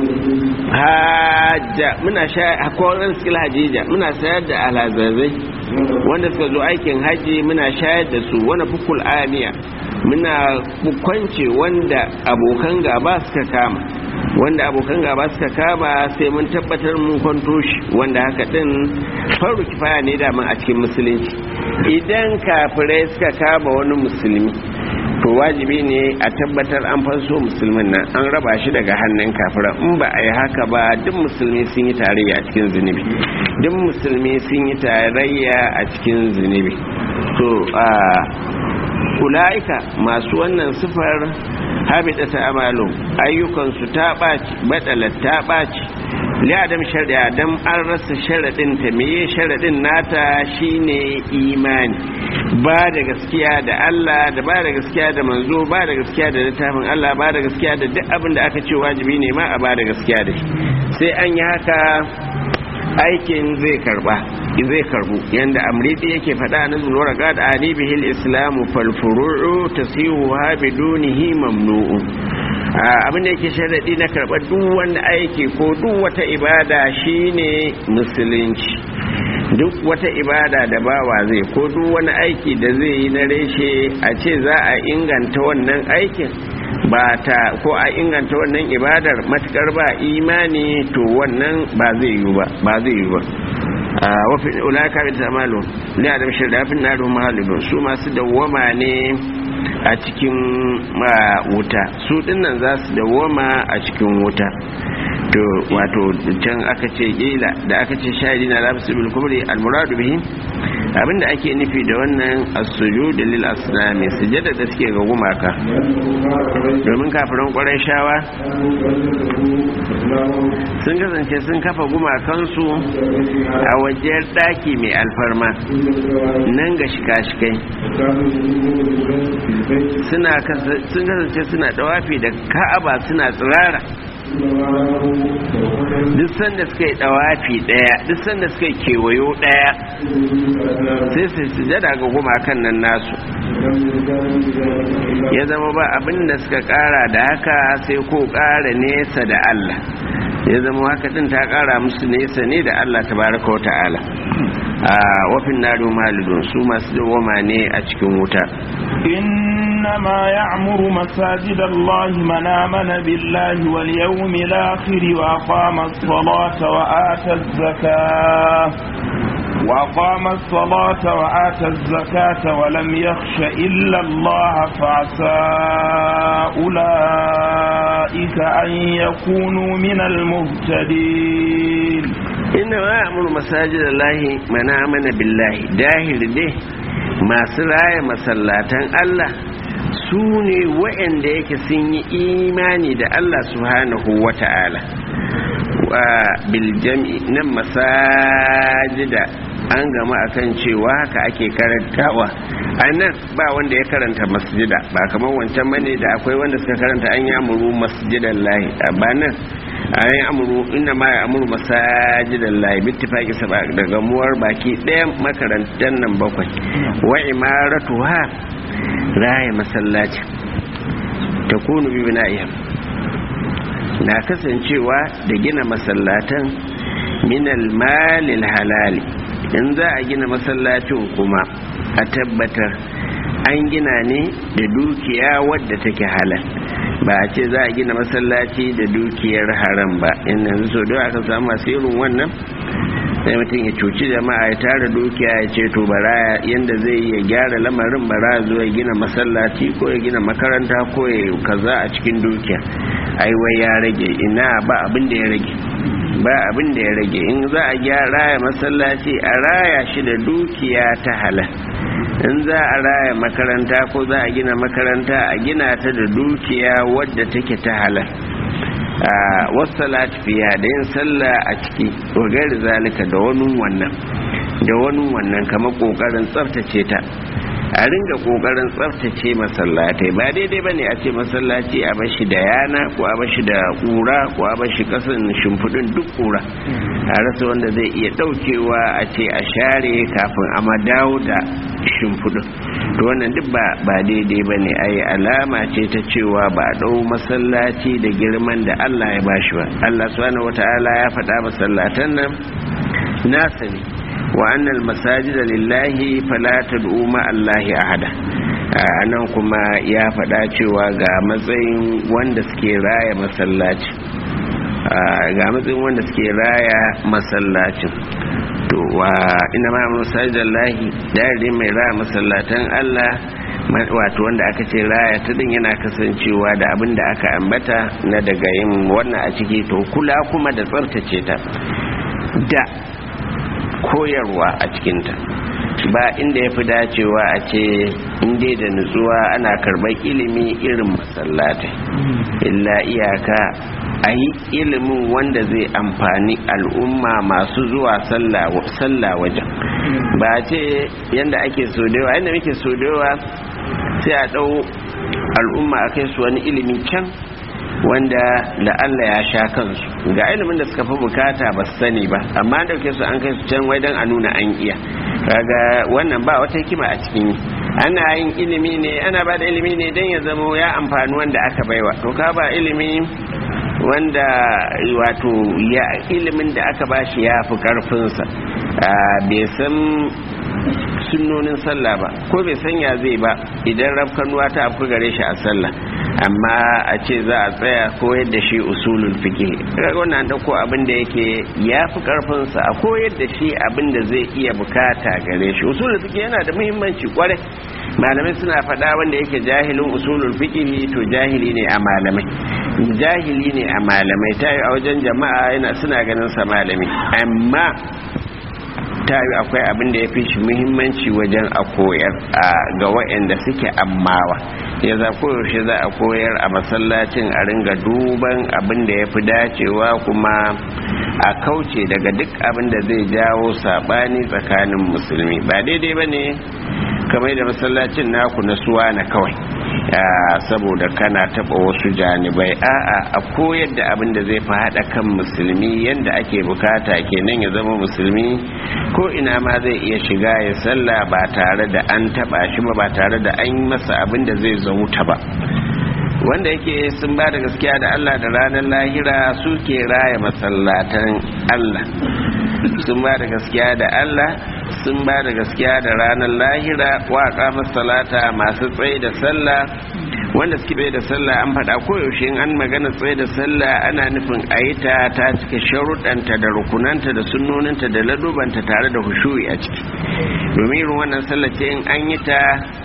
hajja muna sha akwai skill hajija muna sayar da alhazazai wanda suka zo aikin haji muna shayar da su wani fukul amiya muna kwance wanda abokan gaba suka kama wanda abokan gaba suka kama sai mun tabbatar mun kwanto shi wanda haka din faru kifaya ne daman a cikin musulunci idan kafirai suka kama wani musulmi to wajibi ne a tabbatar an fanso musulmin nan an raba shi daga hannun kafiran in ba a yi haka ba duk musulmi sun yi tarayya a cikin zunubi duk musulmi sun yi tarayya a cikin zunubi to a ula'ika masu wannan sifar habita ta amalu ayyukansu ta ɓaci batsalar ta ɓaci li'adam shari'a don an rasa sharaɗin ta meye sharaɗin nata shine imani ba da gaskiya da Allah da ba da gaskiya da manzo ba da gaskiya da littafin Allah ba da gaskiya da duk abin da aka ce wajibi ne ma a ba da gaskiya da shi sai an yi haka aikin zai karba zai karbu yanda amridi yake faɗa na zuwa ga da ani bihil islamu fal furu'u tasihu ha bidunihi mamnu'u abin da yake sharadi na karɓar duk wani aiki ko duk wata ibada shine musulunci duk wata ibada da bawa zai ko duk wani aiki da zai yi na reshe a ce za a inganta wannan aikin ba ta ko a inganta wannan ibadar matukar ba imani to wannan ba zai yi ba ba zai yi ba wafi ulaka bi tamalu li adam shirda fi naru mahalibun su masu dawwama ne a cikin wuta su dinnan za su dawwama a cikin wuta to wato can aka ce kila da aka ce shahidi na lafi bil kubri al muradu bihi abinda ake nufi da wannan as-sujud lil asnami sujada da suke ga gumaka domin kafiran ƙwarai shawa sun kasance sun kafa gumakansu a wajen ɗaki mai alfarma nan ga shika-shikai sun kasance suna ɗawafi da ka'aba suna tsirara duk sanda suka yi dawafi daya duk sanda suka yi kewayo daya sai su sujada ga gumakan nan nasu ya zama ba abin da suka kara da haka sai ko kara nesa da Allah ya zama haka din ta kara musu nesa ne da Allah tabaraka wa ta'ala a wafin nari malidun su masu dawoma ne a cikin wuta إنما يعمر مساجد الله من آمن بالله واليوم الآخر وأقام الصلاة وآتى الزكاة وأقام الصلاة وآتى الزكاة ولم يخش إلا الله فعسى أولئك أن يكونوا من المهتدين إنما يأمر مساجد الله من آمن بالله داهر به masu raya masallatan Allah su ne waɗanda yake sun yi imani da Allah subhanahu wa ta'ala wa biljami nan masajida an gama akan cewa haka ake karantawa a nan ba wanda ya karanta masjida ba kamar wancan mane da akwai wanda suka karanta an yi amuru masjidan lahi ba nan a yi amuru inda ma ya amuru masajidan lahi bittifaki saba da gamuwar baki ɗaya makarantar nan bakwai wa imaratu ha raya masallacin ta kunu bi bina'ihim na kasancewa da gina masallatan minal malil halali in za a gina masallacin kuma a tabbatar an gina ne da dukiya wadda take halal ba a ce za a gina masallaci da dukiyar haram ba in yanzu so da aka samu masu irin wannan sai mutum ya cuci jama'a ya tara dukiya ya ce to bara yanda zai ya gyara lamarin bara zuwa gina masallaci ko ya gina makaranta ko ya kaza a cikin dukiya ai wai ya rage ina ba abin da ya rage ba abin da ya rage in za a gyara ya masallaci a raya shi da dukiya ta halal in za a raya makaranta ko za a gina makaranta a gina ta da dukiya wadda take ta halal wasu fiya da yin sallah a ciki gari zalika da wani wannan da wani wannan kamar kokarin tsaftace ta a ringa kokarin tsaftace masallatai ba daidai bane a ce masallaci a bashi da yana ko a bashi da kura ko a bashi kasan shimfiɗin duk kura a rasa wanda zai iya ɗaukewa a ce a share kafin a dawo da shimfiɗin to wannan duk ba daidai bane ai alama ce ta cewa ba a ɗau masallaci da girman da Allah ya bashi ba Allah subhanahu wataala ya faɗa masallatan nan nasa ne wa annal masajida lillahi fala tad'u ma allahi ahada anan kuma ya faɗa cewa ga matsayin wanda suke raya masallaci ga matsayin wanda suke raya masallacin to wa ina ma masajida lillahi dare mai raya masallatan Allah wato wanda aka ce raya ta din yana kasancewa da abin da aka ambata na daga yin wannan a ciki to kula kuma da tsartace ta da koyarwa a cikinta ba inda ya fi dacewa a ce inda da nutsuwa ana karɓar ilimi irin masallatai illa iyaka a yi ilimin wanda zai amfani al'umma masu zuwa sallah wajen ba ce yadda ake sodewa yadda muke sodewa sai a ɗau al'umma a kai su wani ilimi can wanda da Allah ya sha kansu ga ilimin da suka fi bukata ba su sani ba amma dauke su an kai su can wai don a nuna an iya kaga wannan ba wata hikima a cikin ana yin ilimi ne ana ba da ilimi ne don ya zama ya amfani wanda aka baiwa to ka ba ilimi wanda wato ya ilimin da aka bashi ya fi karfinsa bai san sunnonin sallah ba ko bai sanya zai ba idan rafkanuwa ta afku gare shi a sallah amma a ce za a tsaya koyar da shi usulul fiqh kaga wannan dauko abin da yake yafi karfin sa a koyar da shi abin da zai iya bukata gare shi usulul fiqh yana da muhimmanci kwarai malamai suna faɗa wanda yake jahilin usulul fiqh to jahili ne a malamai jahili ne a malamai ta a wajen jama'a yana suna ganin sa malami amma ta yi akwai abin da ya fi shi muhimmanci wajen a koyar ga waɗanda suke ammawa ya za koyaushe za a koyar a masallacin a ringa duban abin da ya fi dacewa kuma a kauce daga duk abin da zai jawo saɓani tsakanin musulmi ba daidai ba ne kamar da masallacin naku na suwa na kawai saboda kana taba wasu janibai a'a a koyar da abin da zai fi haɗa kan musulmi yadda ake bukata kenan ya zama musulmi ko ina ma zai iya shiga ya sallah ba tare da an taba shi ba ba tare da an yi masa abin da zai zauta ba wanda yake sun ba da gaskiya da Allah da ranar lahira suke raya masallatan Allah sun ba da gaskiya da Allah sun ba da gaskiya da ranar lahira waƙa masalata masu tsaye da sallah wanda suke bai da sallah an faɗa koyaushe in an magana tsaye da sallah ana nufin a yi ta ta cika sharuɗanta da rukunanta da sunnoninta da ladubanta tare da hushuyi a ciki domin irin wannan sallah ce in an yi ta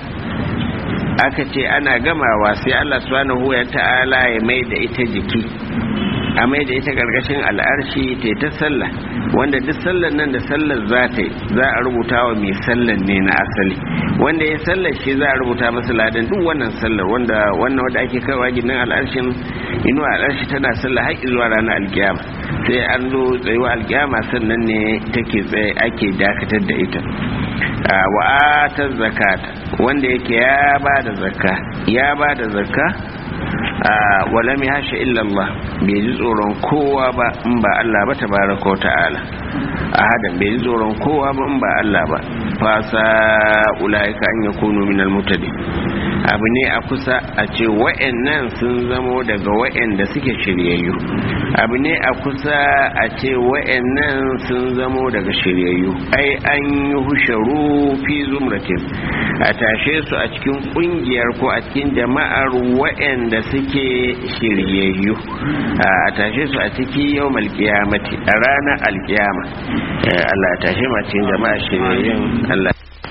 aka ce ana gamawa sai Allah subhanahu wa ta'ala ya mai da ita jiki a mai da ita karkashin al'arshi ta ta sallah wanda duk sallar nan da sallar za ta yi za a rubuta wa mai sallar ne na asali wanda ya sallar shi za a rubuta masa ladan duk wannan sallar wanda wannan wanda ake kaiwa ginin al'arshin inuwa al'arshi tana sallah har zuwa ranar alkiyama sai an zo tsayuwa alkiyama sannan ne take tsaye ake dakatar da ita wa atar zakata wanda yake ya ba da zakka ya ba da zakka wala mai hashe illallah bai ji tsoron kowa ba in ba Allah ba tabaraka wa ta'ala ahadan bai ji tsoron kowa ba in ba Allah ba fasa ulaika an yakunu minal mutadi abu ne a kusa a ce wa'annan sun zamo daga wa'anda suke shiryayyu abu ne a kusa a ce wa'annan sun zamo daga shiryayyu ai an yi husharu fi zumratin a tashe su a cikin kungiyar ko a cikin jama'ar wa'anda suke shiryayyu a tashe su a ciki yau malkiyamati a ranar alkiyama Allah ya tashe ma cikin jama'a shiryayyun Allah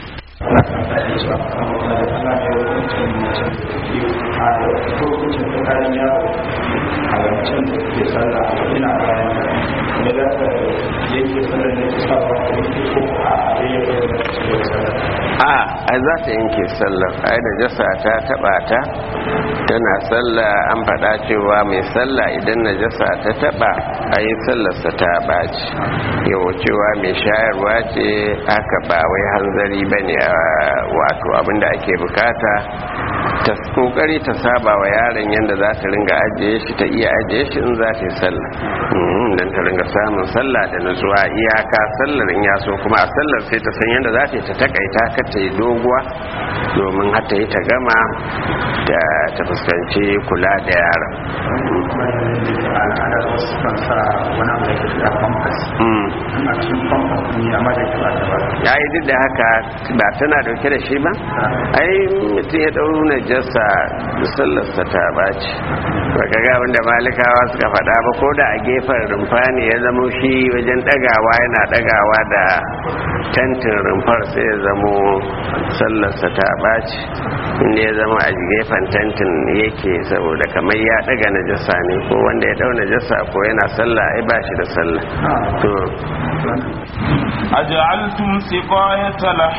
a a za ta yanke sallar ai da jasa ta taba ta tana sallah an faɗa cewa mai sallah idan na jasa ta taba a yi sallarsa ta baci yau cewa mai shayarwa ce aka ba wai hanzari ba ne wato abinda ake bukata ta kokari ta saba wa yaron yadda za ta ringa ajiye shi ta iya ajiye shi in za ta yi sallah don ta ringa samun sallah da nutsuwa iyaka sallar in ya so kuma a sallar sai ta san yadda za ta yi ta takaita kar ta yi doguwa domin har ta yi ta gama da ta fuskanci kula da yaron ya yi duk da haka ba tana dauke da shi ba ai mutum ya ɗau najasa sallarsa ta baci baka ga wanda malikawa suka faɗa ba ko da a gefen rumfa ne ya zamo shi wajen ɗagawa yana ɗagawa da tentin rumfar sai ya zamo sallarsa ta baci inda ya zama a gefen tentin yake saboda kamar ya ɗaga najasa ne ko wanda ya ɗau najasa ko yana sallah ai ba shi da sallah to أجعلتم سقاية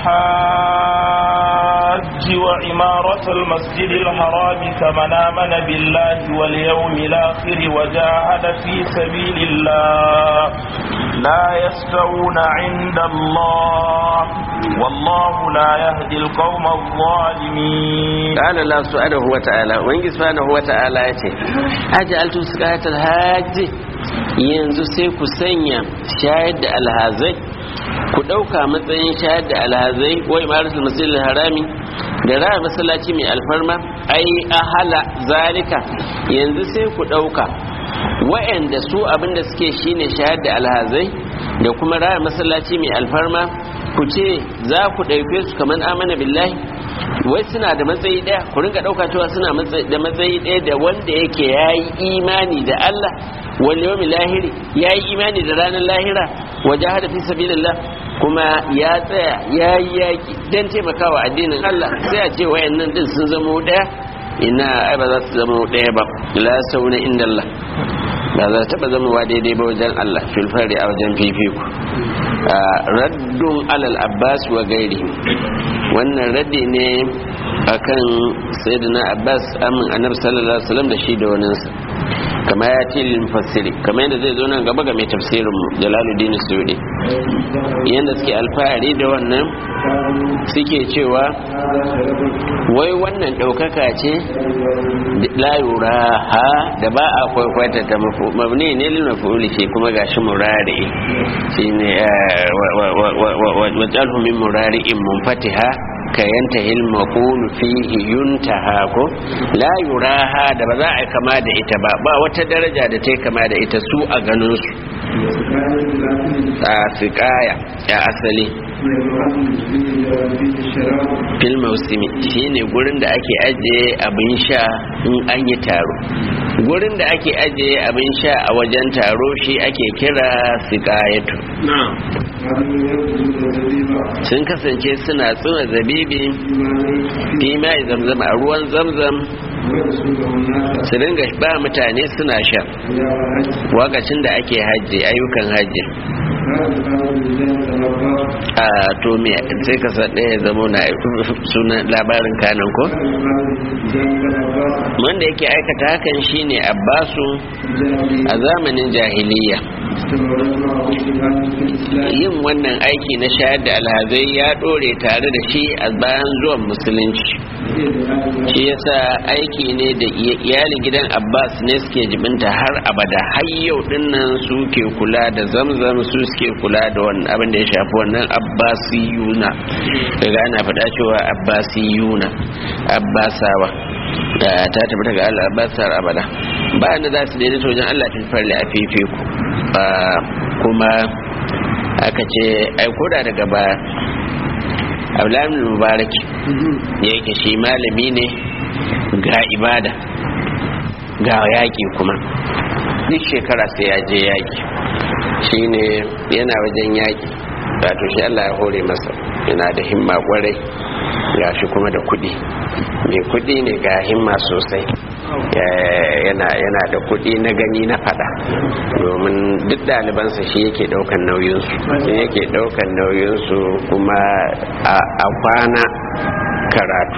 الحاج وعمارة المسجد الحرام كمن آمن بالله واليوم الآخر وجاهد في سبيل الله لا يستوون عند الله والله لا يهدي القوم الظالمين قال الله سبحانه وتعالى وإن سبحانه وتعالى يتي أجعلتم سقاية الحاج yanzu sai ku sanya shayar da alhazai ku ɗauka matsayin shayar da alhazai wa imaratul masjidil harami da raya masallaci mai alfarma ai ahala zalika yanzu sai ku ɗauka wa'anda su abinda suke shine shayar da alhazai da kuma raya masallaci mai alfarma ku ce za ku ɗauke su kamar amana billahi wai suna da matsayi ɗaya ku rinka ɗauka cewa suna da matsayi ɗaya da wanda yake ya yi imani da Allah wal yawmil lahiri ya yi imani da ranar lahira waje hada fi sabilillah kuma ya tsaya ya yi yaki don taimakawa addinin Allah sai a ce wayannan din sun zama ɗaya ina ai ba za su zama ɗaya ba la sauna inda Allah ba za ta taɓa zama daidai ba wajen Allah filfari a wajen fifiko raddun alal abbas wa gairi wannan raddi ne akan sayyidina abbas amin annabi sallallahu alaihi wasallam da shi da waninsa kama ya ce lil mufassiri kama yadda zai zo nan gaba ga mai tafsirin jalaluddin suyudi yadda suke alfahari da wannan suke cewa wai wannan ɗaukaka ce la yura ha da ba a kwaikwata ta mabni ne lil mafuli shi kuma gashi murari shine wajalhu min murari'in munfatiha ka yanta hilma kunu fihi yuntaha ko la yuraha da ba za a kama da ita ba ba wata daraja da ta kama da ita su a ganin su a fiƙaya ya asali fil mausimi shine gurin da ake ajiye abin sha in an yi taro gurin da ake ajiye abin sha a wajen taro shi ake kira siƙayatu sun kasance suna tsuna zabibi fi mai zamzam a ruwan zamzam su dinga ba mutane suna sha wakacin da ake hajji ayyukan hajji a to me sai ka san ɗaya zama na sunan labarin kanan ko wanda yake aikata hakan shine abbasu a zamanin jahiliya yin wannan aiki na shayar da alhazai ya dore tare da shi a bayan zuwan musulunci shi yasa aiki ne da iyalin gidan abbas ne suke jibinta har abada har yau dinnan su ke kula da zamzam su suke kula da wannan abin da ya shafi wannan abbasiyuna daga ana faɗa cewa abbasiyuna abbasawa da ta tabbata ga Allah abbasar abada ba da za su daidaita wajen Allah fil farli a fifiku kuma aka ce ai koda daga baya abdullahi mubaraki ya yake shi malami ne ga ibada ga yaƙi kuma duk shekara sai ya je yaƙi shi ne yana wajen yaƙi wato shi allah ya hore masa yana da himma kwarai ga shi kuma da kuɗi mai kuɗi ne ga himma sosai yana yana da kuɗi na gani na fada domin duk ɗalibansa shi yake ɗaukan nauyinsu shi yake ɗaukan nauyinsu kuma a kwana karatu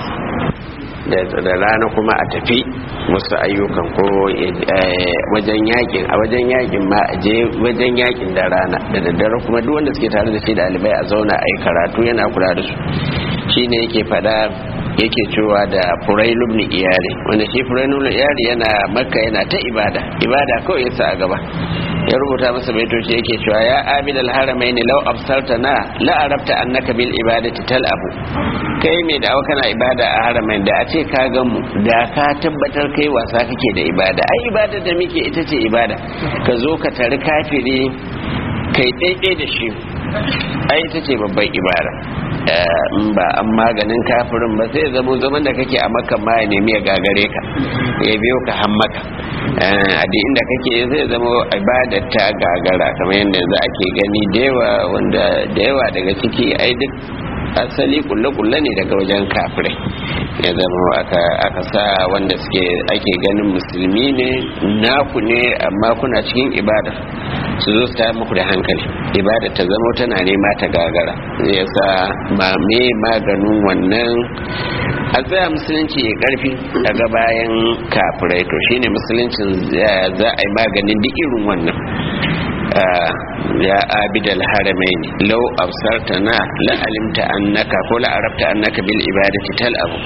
da rana kuma a tafi wasu ayyukan ko wajen yakin a wajen yakin ma a je wajen yakin da rana da daddare kuma duk wanda suke tare da shi ɗalibai a zauna a yi karatu yana kula da su shine yake fada yake cewa da furail ibn iyari wanda shi furail ibn iyari yana makka yana ta ibada ibada kawai yasa a gaba ya rubuta masa baitoci yake cewa ya abid al haramaini law absartana la arabta annaka bil ibadati talabu kai mai da kana ibada a haramain da a ce ka gan mu da ka tabbatar kai wasa kake da ibada ai ibada da muke ita ce ibada ka zo ka tari kafiri kai daidai da shi ai ita ce babban ibada in ba an maganin kafirin ba sai zamo zaman da kake a makan ma ya nemi ya gagare ka ya biyo ka han maka a duk inda kake zai zama ibadar ta gagara kamar yadda yanzu ake gani da yawa wanda da yawa daga ciki ai duk asali kulle-kulle ne daga wajen kafirai ya zama aka sa wanda suke ake ganin musulmi ne naku ne amma kuna cikin ibada su zo su ta muku da hankali ibada ta zama tana nema ta gagara zai sa ma me maganin wannan a tsaya musulunci ya karfi daga bayan kafirai to shine musuluncin za a yi maganin duk irin wannan ya abidal haramain law absartana la alimta annaka ko la arabta annaka bil ibadati tal abu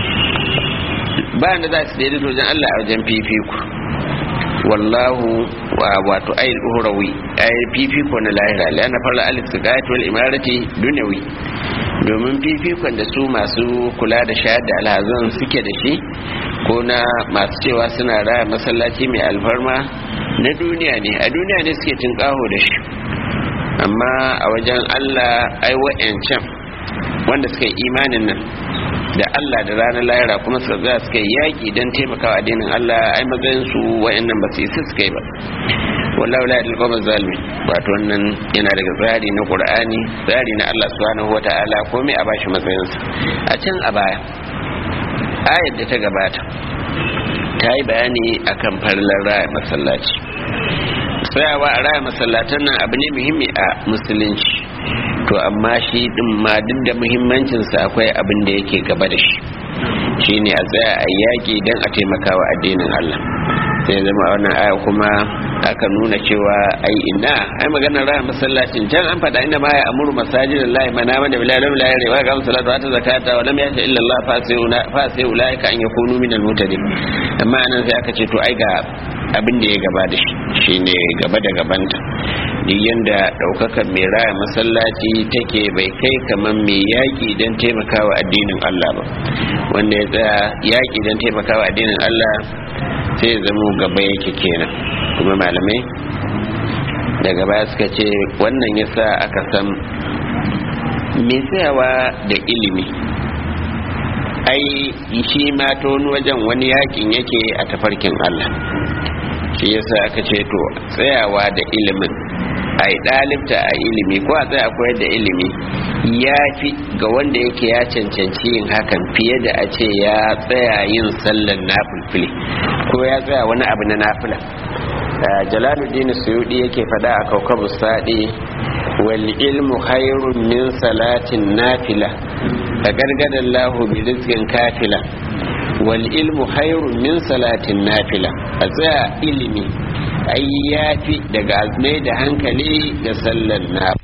ba da za su daidai wajen Allah a wajen fifiku wallahu wato ayil uhrawi ayil fifiko na lahira lana farla alif siqat wal imarati dunyawi domin fifikon da su masu kula da shayar da alhazan suke da shi ko na masu cewa suna raya masallaci mai alfarma na duniya ne a duniya ne suke tinkaho da shi amma a wajen allah ai wa'yancan wanda suka yi imanin nan da Allah da ranar lahira kuma suka za suka yi yaƙi don taimakawa addinin Allah ai matsayin su wa'annan ba su isa suka yi ba wallahu la yadil qawma zalimi wato wannan yana daga tsari na Qur'ani tsari na Allah subhanahu wata'ala komai a bashi matsayin sa a can a baya ayar da ta gabata ta yi bayani akan farlar raya masallaci tsayawa a raya masallatan nan abu ne muhimmi a musulunci to amma shi din ma duk da muhimmancinsa akwai abin da yake gaba da shi shine a tsaya a yaƙi don a taimakawa addinin Allah sai zama wannan aya kuma aka nuna cewa ai ina ai maganar raya masallacin can an faɗa inda ma ya amuru masajid Allah mana mana bila lam la yare wa qam salatu wa zakata wa lam yasha illa Allah fa sai fa sai ulaika an yakunu min al mutadin amma anan sai aka ce to ai ga abin da ya gaba da shi shine gaba da gabanta duk yanda daukakar mai raya masallaci take bai kai kamar mai yaƙi don taimakawa addinin Allah ba wanda ya tsaya yaƙi don taimakawa addinin Allah sai zamo gaba yake kenan kuma malamai daga baya suka ce wannan yasa aka san mai tsayawa da ilimi ai shi ma ta wani wajen wani yakin yake a tafarkin Allah shi yasa aka ce to tsayawa da ilimin a yi ɗalibta a ilimi ko a tsaya koyar da ilimi ya fi ga wanda yake ya cancanci yin hakan fiye da a ce ya tsaya yin sallan nafulfuli ko ya tsaya wani abu na nafila jalaluddin suyudi yake faɗa a kaukabu saɗi wal ilmu khairun min salatin nafila a gargadar lahu bi rizqin kafila wal ilmu khairun min salatin nafila a tsaya ilimi ai yafi daga mai da hankali ga sallar na